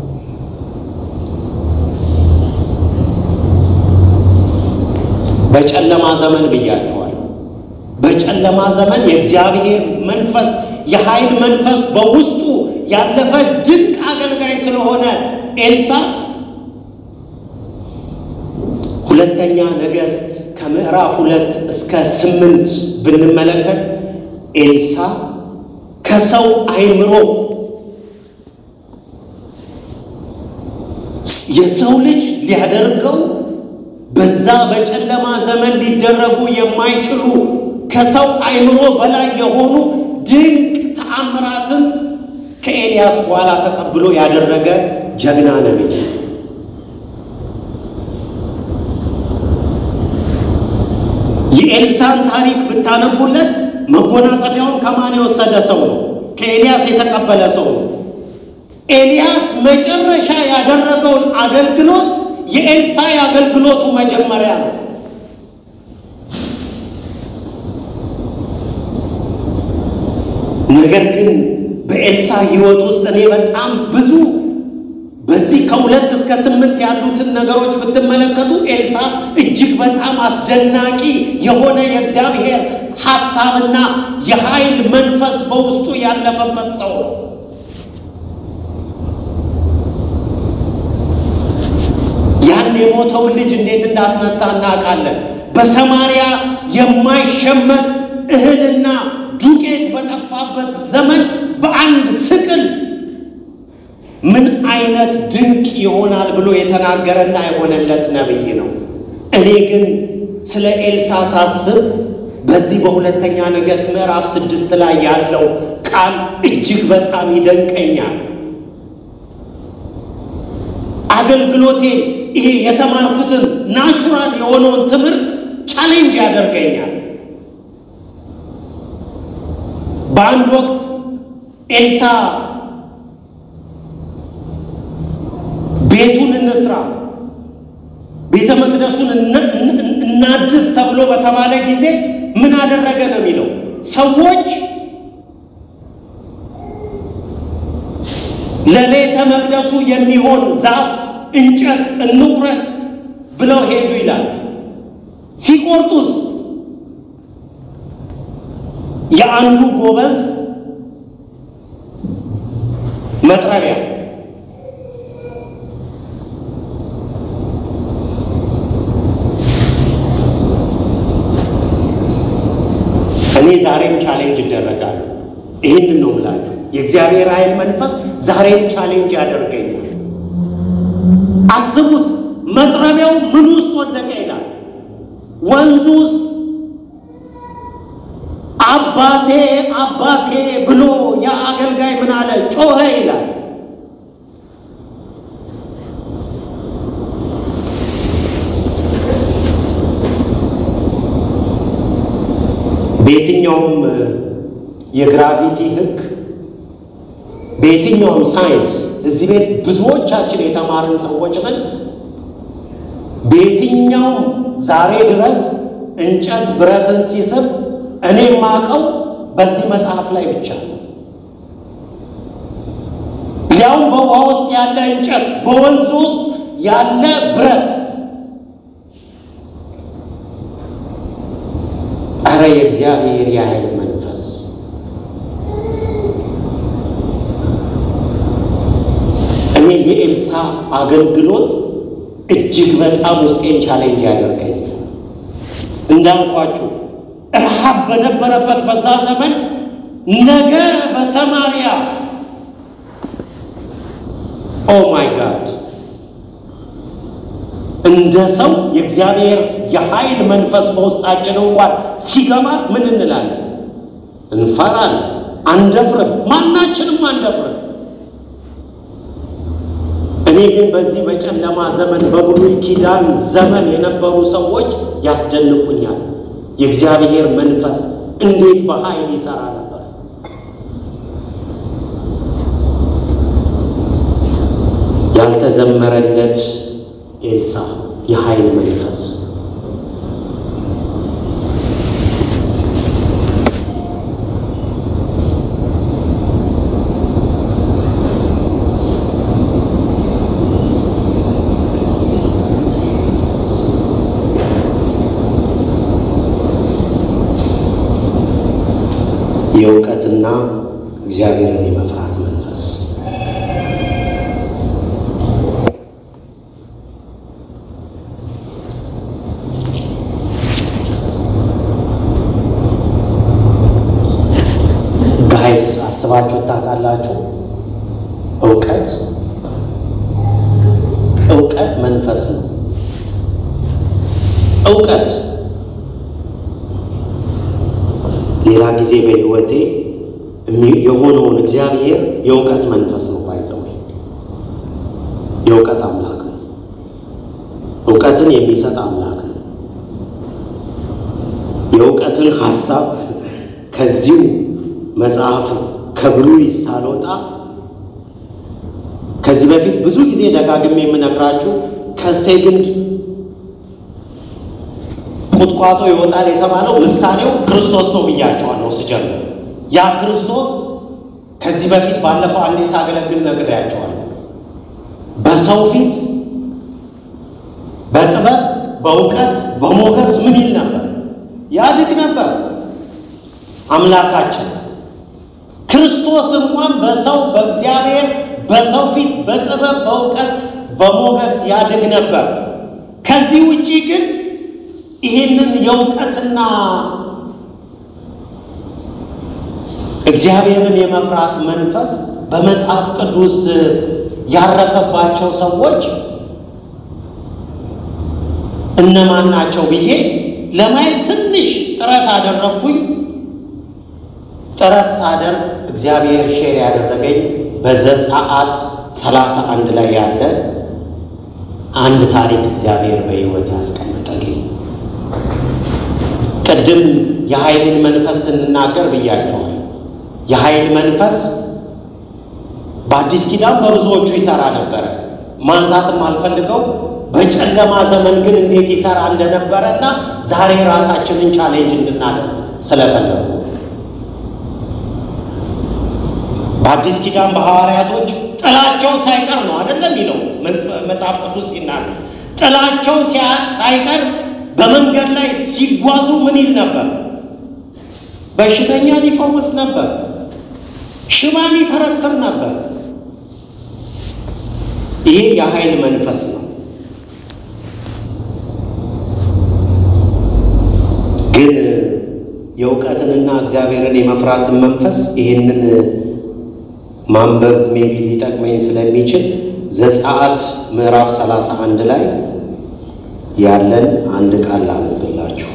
በጨለማ ዘመን ብያችኋል። በጨለማ ዘመን የእግዚአብሔር መንፈስ የኃይል መንፈስ በውስጡ ያለፈ ድንቅ አገልጋይ ስለሆነ ኤልሳ ሁለተኛ ነገሥት ከምዕራፍ ሁለት እስከ ስምንት ብንመለከት ኤልሳ ከሰው አእምሮ የሰው ልጅ ሊያደርገው በዛ በጨለማ ዘመን ሊደረጉ የማይችሉ ከሰው አእምሮ በላይ የሆኑ ድንቅ ተአምራትን ከኤልያስ በኋላ ተቀብሎ ያደረገ ጀግና ነቢይ። የኤልሳን ታሪክ ብታነቡለት መጎናጸፊያውን ከማን የወሰደ ሰው ነው? ከኤልያስ የተቀበለ ሰው ነው። ኤልያስ መጨረሻ ያደረገውን አገልግሎት የኤልሳ የአገልግሎቱ መጀመሪያ ነው። ነገር ግን በኤልሳ ሕይወት ውስጥ እኔ በጣም ብዙ በዚህ ከሁለት እስከ ስምንት ያሉትን ነገሮች ብትመለከቱ ኤልሳ እጅግ በጣም አስደናቂ የሆነ የእግዚአብሔር ሐሳብና የኃይል መንፈስ በውስጡ ያለፈበት ሰው ነው። ያን የሞተውን ልጅ እንዴት እንዳስነሳ እናውቃለን። በሰማርያ የማይሸመት እህልና ዱቄት በጠፋበት ዘመን በአንድ ስቅል ምን አይነት ድንቅ ይሆናል ብሎ የተናገረና የሆነለት ነቢይ ነው። እኔ ግን ስለ ኤልሳ ሳስብ በዚህ በሁለተኛ ነገሥት ምዕራፍ ስድስት ላይ ያለው ቃል እጅግ በጣም ይደንቀኛል። አገልግሎቴን ይሄ የተማርኩትን ናቹራል የሆነውን ትምህርት ቻሌንጅ ያደርገኛል። በአንድ ወቅት ኤልሳ ቤቱን እንስራ፣ ቤተ መቅደሱን እናድስ ተብሎ በተባለ ጊዜ ምን አደረገ ነው የሚለው ሰዎች ለቤተ መቅደሱ የሚሆን ዛፍ እንጨት እንቁረጥ ብለው ሄዱ ይላል። ሲቆርጡስ የአንዱ ጎበዝ መጥረቢያ እኔ ዛሬም ቻሌንጅ ይደረጋል። ይህንን ነው ምላችሁ። የእግዚአብሔር ኃይል መንፈስ ዛሬም ቻሌንጅ ያደርገኛል። አስቡት፣ መጥረቢያው ምን ውስጥ ወደቀ ይላል? ወንዙ ውስጥ። አባቴ አባቴ ብሎ ያ አገልጋይ ምን አለ? ጮኸ ይላል። በየትኛውም የግራቪቲ ሕግ በየትኛውም ሳይንስ እዚህ ቤት ብዙዎቻችን የተማርን ሰዎች ነን። በየትኛውም ዛሬ ድረስ እንጨት ብረትን ሲስብ እኔ የማውቀው በዚህ መጽሐፍ ላይ ብቻ ነው። ያውም በውሃ ውስጥ ያለ እንጨት፣ በወንዝ ውስጥ ያለ ብረት አረ የእግዚአብሔር የኃይል መንፈስ እኔ የኤልሳ አገልግሎት እጅግ በጣም ውስጤን ቻሌንጅ ያደርገኛል። እንዳልኳችሁ ረሃብ በነበረበት በዛ ዘመን ነገ በሰማርያ ኦ ማይ ጋድ እንደ ሰው የእግዚአብሔር የኃይል መንፈስ በውስጣችን እንኳን ሲገባ ምን እንላለን? እንፈራለን። አንደፍርም። ማናችንም አንደፍርም። እኔ ግን በዚህ በጨለማ ዘመን በብሉይ ኪዳን ዘመን የነበሩ ሰዎች ያስደንቁኛል። የእግዚአብሔር መንፈስ እንዴት በኃይል ይሰራ ነበር። ያልተዘመረለት ኤልሳ የኃይል መንፈስ የእውቀትና እግዚአብሔርን የመፍራት መንፈስ ጋይስ አስባችሁ ታውቃላችሁ? እውቀት እውቀት መንፈስ ነው። እውቀት ሌላ ጊዜ በሕይወቴ የሆነውን እግዚአብሔር የእውቀት መንፈስ ነው ባይዘው የእውቀት አምላክ ነው። እውቀትን የሚሰጥ አምላክ ነው። የእውቀትን ሀሳብ ከዚሁ መጽሐፍ ከብሉይ ሳልወጣ ከዚህ በፊት ብዙ ጊዜ ደጋግሜ የምነግራችሁ ከእሴይ ግንድ ቁጥቋጦ ይወጣል የተባለው ምሳሌው ክርስቶስ ነው ብያቸዋለሁ ስጀምር። ያ ክርስቶስ ከዚህ በፊት ባለፈው አንዴ ሳገለግል ነግሬያቸዋለሁ። በሰው ፊት በጥበብ በእውቀት በሞገስ ምን ይል ነበር? ያድግ ነበር። አምላካችን ክርስቶስ እንኳን በሰው በእግዚአብሔር በሰው ፊት በጥበብ በእውቀት በሞገስ ያድግ ነበር። ከዚህ ውጪ ግን ይህንን የእውቀትና እግዚአብሔርን የመፍራት መንፈስ በመጽሐፍ ቅዱስ ያረፈባቸው ሰዎች እነማን ናቸው ብዬ ለማየት ትንሽ ጥረት አደረግኩኝ። ጥረት ሳደርግ እግዚአብሔር ሼር ያደረገኝ በዘጸአት ሰላሳ አንድ ላይ ያለ አንድ ታሪክ እግዚአብሔር በሕይወት ያስቀመጠልኝ። ቅድም የኃይልን መንፈስ ስንናገር ብያቸዋል። የኃይል መንፈስ በአዲስ ኪዳን በብዙዎቹ ይሰራ ነበረ። ማንሳትም አልፈልገው በጨለማ ዘመን ግን እንዴት ይሰራ እንደነበረ እና ዛሬ ራሳችንን ቻሌንጅ እንድናደርግ ስለፈለጉ በአዲስ ኪዳን በሐዋርያቶች ጥላቸው ሳይቀር ነው አይደለም የሚለው መጽሐፍ ቅዱስ ሲናገር ጥላቸው ሳይቀር በመንገድ ላይ ሲጓዙ ምን ይል ነበር? በሽተኛን ይፈውስ ነበር። ሽባን ይተረትር ነበር። ይሄ የኃይል መንፈስ ነው። ግን የእውቀትንና እግዚአብሔርን የመፍራትን መንፈስ ይህንን ማንበብ ሜቢ ሊጠቅመኝ ስለሚችል ዘጸአት ምዕራፍ 31 ላይ ያለን አንድ ቃል ላንብላችሁ።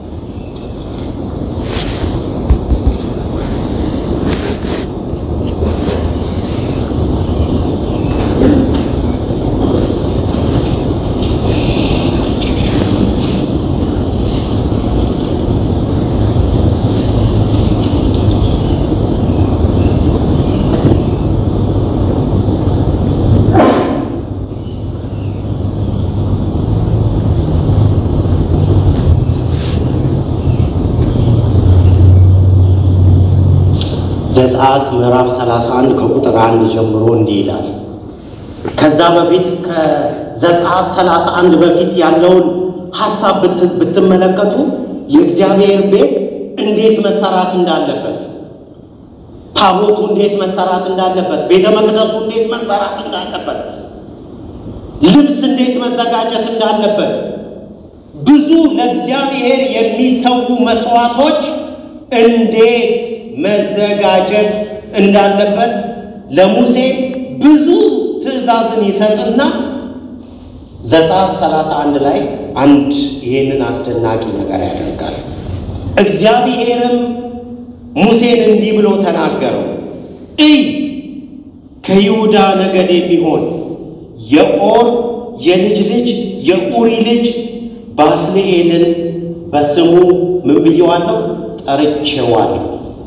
ዘጸአት ምዕራፍ 31 ከቁጥር አንድ ጀምሮ እንዲህ ይላል። ከዛ በፊት ከዘጸአት 31 በፊት ያለውን ሐሳብ ብትመለከቱ የእግዚአብሔር ቤት እንዴት መሰራት እንዳለበት፣ ታቦቱ እንዴት መሰራት እንዳለበት፣ ቤተ መቅደሱ እንዴት መሰራት እንዳለበት፣ ልብስ እንዴት መዘጋጀት እንዳለበት ብዙ ለእግዚአብሔር የሚሰዉ መስዋዕቶች እንዴት መዘጋጀት እንዳለበት ለሙሴ ብዙ ትእዛዝን ይሰጥና ዘጸአት 31 ላይ አንድ ይህንን አስደናቂ ነገር ያደርጋል። እግዚአብሔርም ሙሴን እንዲህ ብሎ ተናገረው፣ እይ ከይሁዳ ነገድ የሚሆን የኦር የልጅ ልጅ የኡሪ ልጅ ባስልኤልን በስሙ ምን ብየዋለሁ? ጠርቼዋለሁ።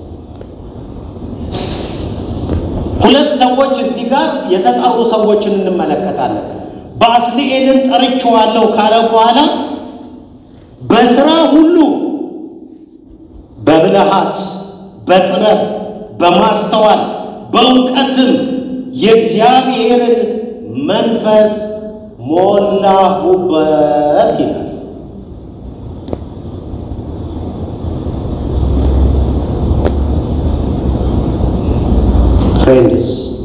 ሁለት ሰዎች እዚህ ጋር የተጠሩ ሰዎችን እንመለከታለን። ባስልኤልን ጠርቼዋለሁ ካለ በኋላ በስራ ሁሉ በብልሃት፣ በጥበብ፣ በማስተዋል፣ በእውቀትም የእግዚአብሔርን መንፈስ ሞላሁበት ይላል። ፍሬንድስ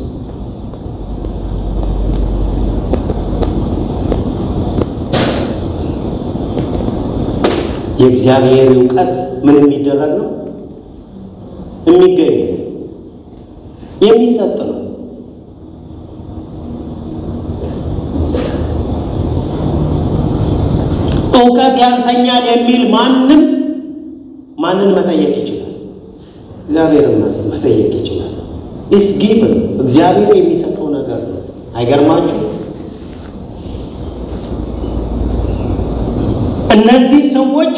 የእግዚአብሔር እውቀት ምን የሚደረግ ነው? የሚገኝ ነው፣ የሚሰጥ ነው። እውቀት ያንሰኛል የሚል ማንም ማንን መጠየቅ ይችላል? እግዚአብሔርን መጠየቅ ይችላል። ኢስ ጊቭን እግዚአብሔር የሚሰጠው ነገር ነው። አይገርማችሁ? እነዚህ ሰዎች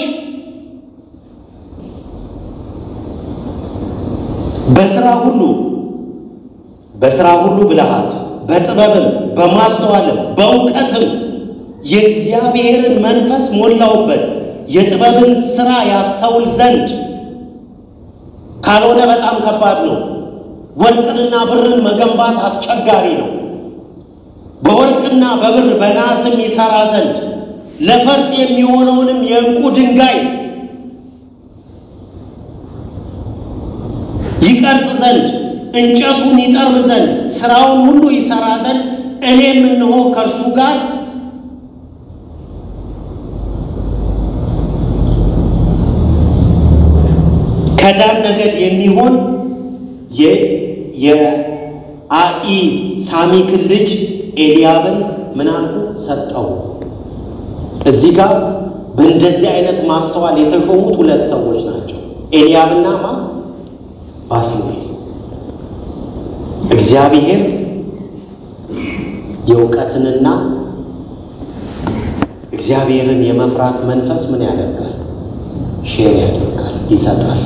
በስራ ሁሉ በስራ ሁሉ ብልሃት፣ በጥበብም፣ በማስተዋልም፣ በእውቀትም የእግዚአብሔርን መንፈስ ሞላውበት የጥበብን ስራ ያስተውል ዘንድ ካልሆነ በጣም ከባድ ነው። ወርቅንና ብርን መገንባት አስቸጋሪ ነው። በወርቅና በብር በናስም ይሰራ ዘንድ ለፈርጥ የሚሆነውንም የዕንቁ ድንጋይ ይቀርጽ ዘንድ እንጨቱን ይጠርብ ዘንድ ስራውን ሁሉ ይሰራ ዘንድ እኔም እንሆ ከእርሱ ጋር ከዳን ነገድ የሚሆን የአኢ ሳሚክን ልጅ ኤልያብን ምን አልኩ ሰጠው። እዚህ ጋር በእንደዚህ አይነት ማስተዋል የተሾሙት ሁለት ሰዎች ናቸው። ኤልያብና ማ ባስልኤል። እግዚአብሔር የእውቀትንና እግዚአብሔርን የመፍራት መንፈስ ምን ያደርጋል? ሼር ያደርጋል፣ ይሰጣል።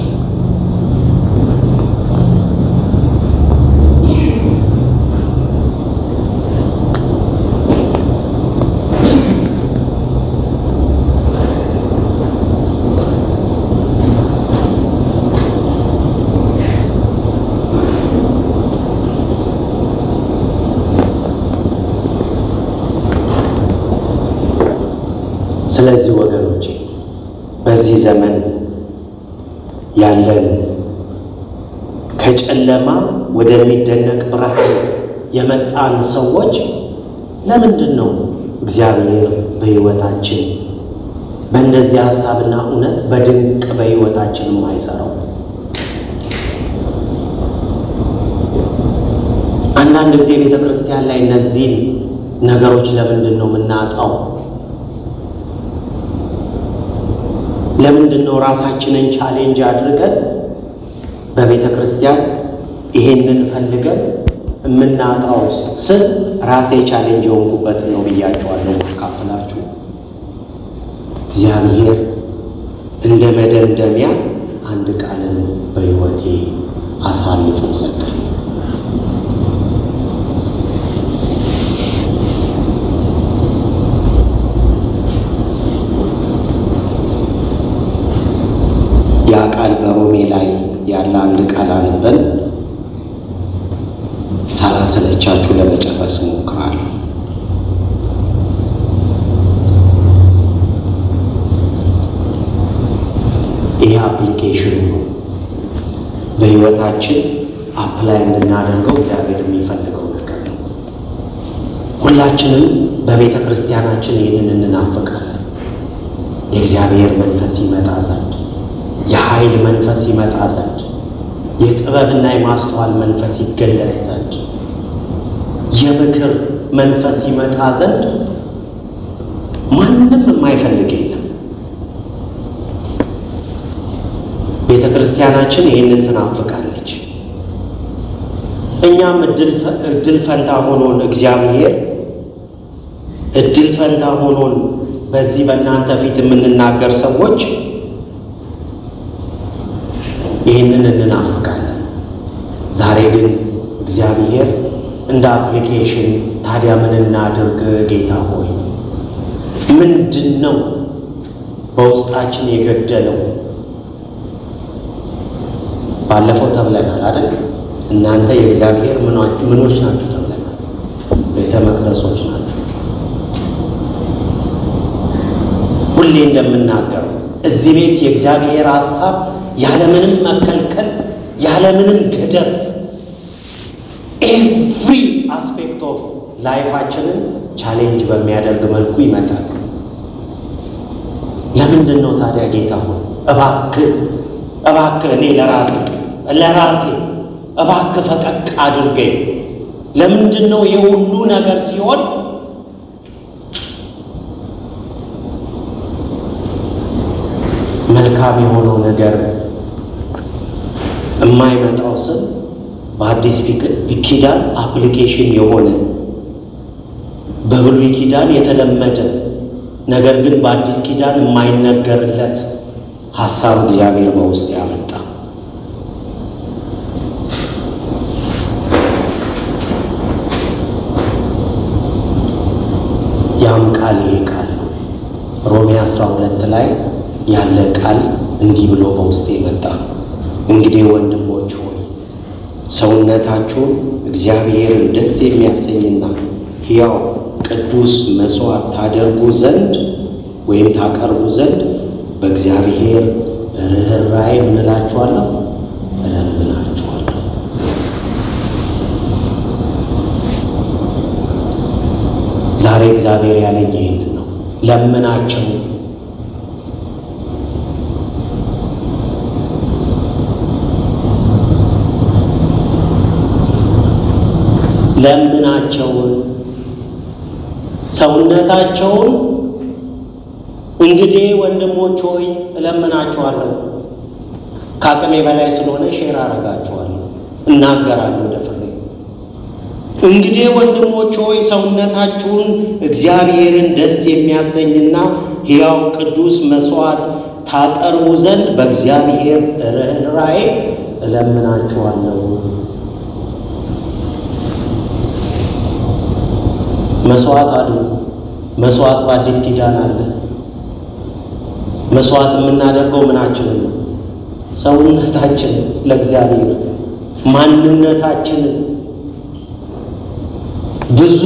ስለዚህ ወገኖቼ በዚህ ዘመን ያለን ከጨለማ ወደሚደነቅ ብርሃን የመጣን ሰዎች ለምንድን ነው እግዚአብሔር በሕይወታችን በእንደዚህ ሀሳብና እውነት በድንቅ በሕይወታችን የማይሰራው? አንዳንድ ጊዜ ቤተ ክርስቲያን ላይ እነዚህን ነገሮች ለምንድን ነው የምናጣው? ለምንድን ነው ራሳችንን ቻሌንጅ አድርገን በቤተ ክርስቲያን ይሄንን ፈልገን የምናጣው ስል ራሴ ቻሌንጅ የሆንኩበትን ነው ብያቸዋለሁ። ማካፍላችሁ እግዚአብሔር እንደ መደምደሚያ አንድ ቃልን በሕይወቴ አሳልፎ ሰጠኝ። ያ ቃል በሮሜ ላይ ያለ አንድ ቃል አንበን ሳላሰለቻችሁ ለመጨረስ እሞክራለሁ። ይህ አፕሊኬሽኑ ነው። በሕይወታችን አፕላይ እንድናደርገው እግዚአብሔር የሚፈልገው ነገር ነው። ሁላችንም በቤተ ክርስቲያናችን ይህንን እንናፍቃለን። የእግዚአብሔር መንፈስ ይመጣ ዘንድ የኃይል መንፈስ ይመጣ ዘንድ የጥበብና የማስተዋል መንፈስ ይገለጽ ዘንድ የምክር መንፈስ ይመጣ ዘንድ ማንም የማይፈልግ የለም። ቤተ ክርስቲያናችን ይህንን ትናፍቃለች። እኛም እድል ፈንታ ሆኖን እግዚአብሔር እድል ፈንታ ሆኖን በዚህ በእናንተ ፊት የምንናገር ሰዎች ይህንን እንናፍቃለን። ዛሬ ግን እግዚአብሔር እንደ አፕሊኬሽን ታዲያ ምን እናድርግ ጌታ ሆይ ምንድን ነው በውስጣችን የገደለው? ባለፈው ተብለናል አይደል? እናንተ የእግዚአብሔር ምኖች ናችሁ ተብለናል። ቤተ መቅደሶች ናችሁ። ሁሌ እንደምናገረው እዚህ ቤት የእግዚአብሔር ሀሳብ ያለምንም መከልከል ያለምንም ገደብ ኤቭሪ አስፔክት ኦፍ ላይፋችንን ቻሌንጅ በሚያደርግ መልኩ ይመጣል። ለምንድን ነው ታዲያ ጌታ ሆይ እባክህ እባክህ እኔ ለራሴ ለራሴ እባክህ ፈቀቅ አድርገኝ። ለምንድን ነው የሁሉ ነገር ሲሆን መልካም የሆነው ነገር የማይመጣው ስም በአዲስ ኪዳን አፕሊኬሽን የሆነ በብሉይ ኪዳን የተለመደ ነገር ግን በአዲስ ኪዳን የማይነገርለት ሀሳብ እግዚአብሔር በውስጥ ያመጣ ያም ቃል ይሄ ቃል ነው። ሮሜ 12 ላይ ያለ ቃል እንዲህ ብሎ በውስጥ የመጣ እንግዲህ ወንድሞች ሆይ ሰውነታችሁን እግዚአብሔርን ደስ የሚያሰኝና ሕያው ቅዱስ መሥዋዕት ታደርጉ ዘንድ ወይም ታቀርቡ ዘንድ በእግዚአብሔር ርኅራኄ እንላችኋለሁ እለምናችኋለሁ። ዛሬ እግዚአብሔር ያለኝ ይህንን ነው። ለምናቸው ለምናቸውን ሰውነታቸውን እንግዲህ ወንድሞች ሆይ እለምናችኋለሁ። ከአቅሜ በላይ ስለሆነ ሼር አረጋችኋለሁ፣ እናገራለሁ ደፍሬ። እንግዲህ ወንድሞች ሆይ ሰውነታችሁን እግዚአብሔርን ደስ የሚያሰኝና ሕያው ቅዱስ መሥዋዕት ታቀርቡ ዘንድ በእግዚአብሔር ርኅራኄ እለምናችኋለሁ። መስዋዕት አድርጉ። መስዋዕት በአዲስ ኪዳን አለ። መስዋዕት የምናደርገው ምናችንን ነው? ሰውነታችንን ለእግዚአብሔር፣ ማንነታችንን፣ ብዙ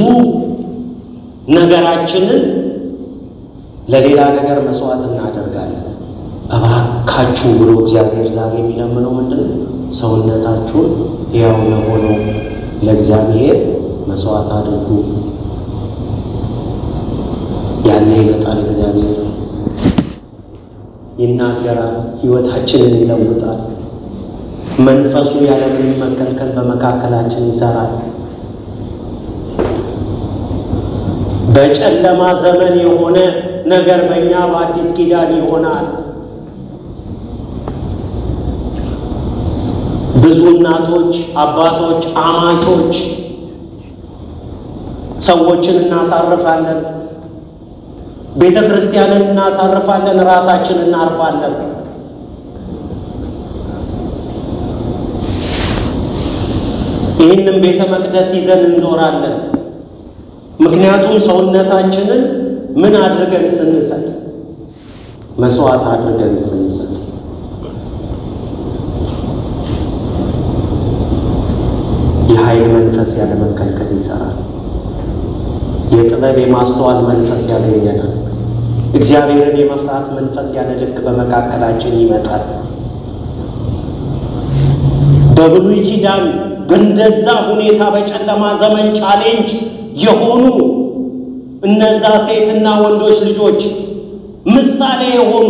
ነገራችንን ለሌላ ነገር መስዋዕት እናደርጋለን። እባካችሁ ብሎ እግዚአብሔር ዛሬ የሚለምነው ምንድን ነው? ሰውነታችሁን ሕያው ለሆነው ለእግዚአብሔር መስዋዕት አድርጉ። ያኔ ይመጣል እግዚአብሔር ይናገራል፣ ሕይወታችንን ይለውጣል። መንፈሱ ያለምንም መከልከል በመካከላችን ይሰራል። በጨለማ ዘመን የሆነ ነገር በእኛ በአዲስ ኪዳን ይሆናል። ብዙ እናቶች፣ አባቶች፣ አማቾች ሰዎችን እናሳርፋለን። ቤተ ክርስቲያንን እናሳርፋለን። ራሳችን እናርፋለን። ይህንም ቤተ መቅደስ ይዘን እንዞራለን። ምክንያቱም ሰውነታችንን ምን አድርገን ስንሰጥ፣ መስዋዕት አድርገን ስንሰጥ የኃይል መንፈስ ያለ መከልከል ይሰራል። የጥበብ የማስተዋል መንፈስ ያገኘናል። እግዚአብሔርን የመፍራት መንፈስ ያለ ልክ በመካከላችን ይመጣል። በብሉይ ኪዳን በእንደዛ ሁኔታ በጨለማ ዘመን ቻሌንጅ የሆኑ እነዛ ሴትና ወንዶች ልጆች ምሳሌ የሆኑ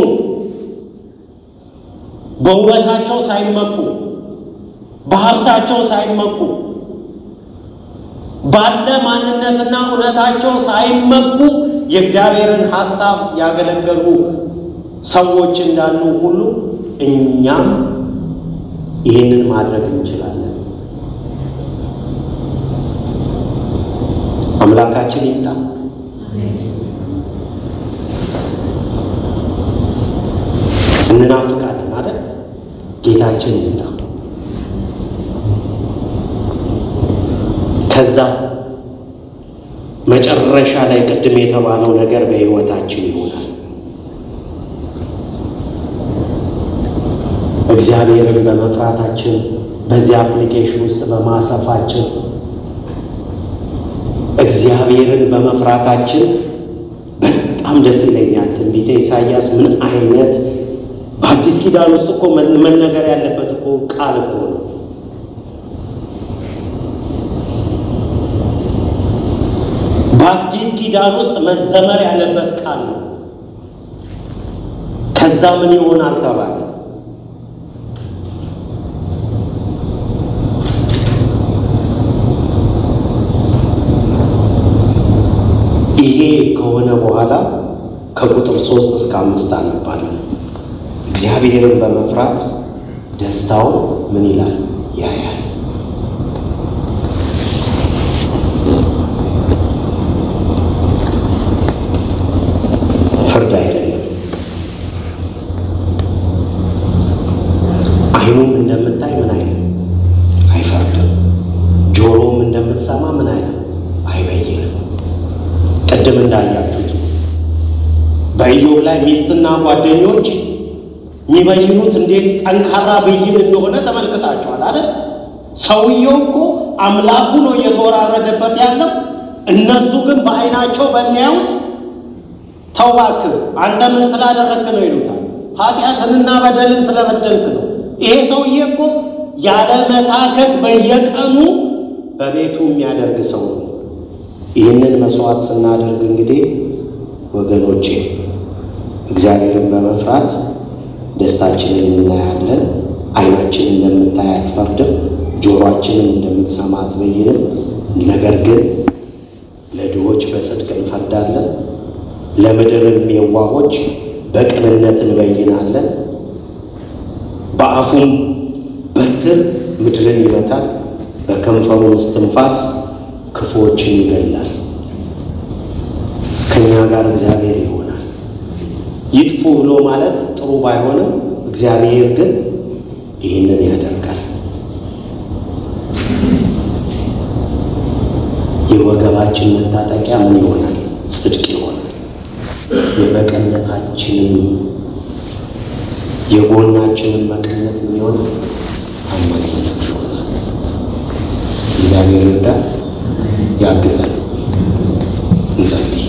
በውበታቸው ሳይመኩ በሀብታቸው ሳይመኩ ባለ ማንነትና እውነታቸው ሳይመኩ የእግዚአብሔርን ሐሳብ ያገለገሉ ሰዎች እንዳሉ ሁሉ እኛም ይህንን ማድረግ እንችላለን። አምላካችን ይምጣ። እንናፍቃለን አይደል? ጌታችን ይምጣ። ከዛ መጨረሻ ላይ ቅድም የተባለው ነገር በሕይወታችን ይሆናል። እግዚአብሔርን በመፍራታችን በዚህ አፕሊኬሽን ውስጥ በማሰፋችን መምህርን በመፍራታችን በጣም ደስ ይለኛል። ትንቢተ ኢሳይያስ ምን አይነት በአዲስ ኪዳን ውስጥ እኮ መነገር ያለበት እኮ ቃል እኮ ነው። በአዲስ ኪዳን ውስጥ መዘመር ያለበት ቃል ነው። ከዛ ምን ይሆናል ተባለ? ይሄ ከሆነ በኋላ ከቁጥር ሶስት እስከ አምስት አነባለሁ። እግዚአብሔርን በመፍራት ደስታው ምን ይላል ያያል። ፍርድ አይደለም። ዓይኑም እንደምታይ ምን አይልም አይፈርድም። ጆሮም እንደምትሰማ ምን አይልም አይበይንም። ቅድም እንዳያችሁት በኢዮብ ላይ ሚስትና ጓደኞች የሚበይኑት እንዴት ጠንካራ ብይን እንደሆነ ተመልክታችኋል አይደል? ሰውየው እኮ አምላኩ ነው እየተወራረደበት ያለው። እነሱ ግን በዓይናቸው በሚያዩት ተው እባክህ አንተ ምን ስላደረግክ ነው ይሉታል። ኃጢአትንና በደልን ስለበደልክ ነው። ይሄ ሰውዬ እኮ ያለ መታከት በየቀኑ በቤቱ የሚያደርግ ሰው ነው። ይህንን መስዋዕት ስናደርግ እንግዲህ ወገኖቼ እግዚአብሔርን በመፍራት ደስታችንን እናያለን። ዓይናችን እንደምታይ አትፈርድም፣ ጆሮአችንም እንደምትሰማ አትበይንም። ነገር ግን ለድሆች በጽድቅ እንፈርዳለን፣ ለምድርም የዋሆች በቅንነት እንበይናለን። በአፉም በትር ምድርን ይመታል፣ በከንፈሩ እስትንፋስ ክፉዎችን ይገላል። ከእኛ ጋር እግዚአብሔር ይሆናል። ይጥፉ ብሎ ማለት ጥሩ ባይሆንም እግዚአብሔር ግን ይህንን ያደርጋል። የወገባችን መታጠቂያ ምን ይሆናል? ጽድቅ ይሆናል። የመቀነታችንም የጎናችንን መቀነት ምን ይሆናል? ታማኝነት ይሆናል። እግዚአብሔር እርዳ ያግዛል። እንጸልይ።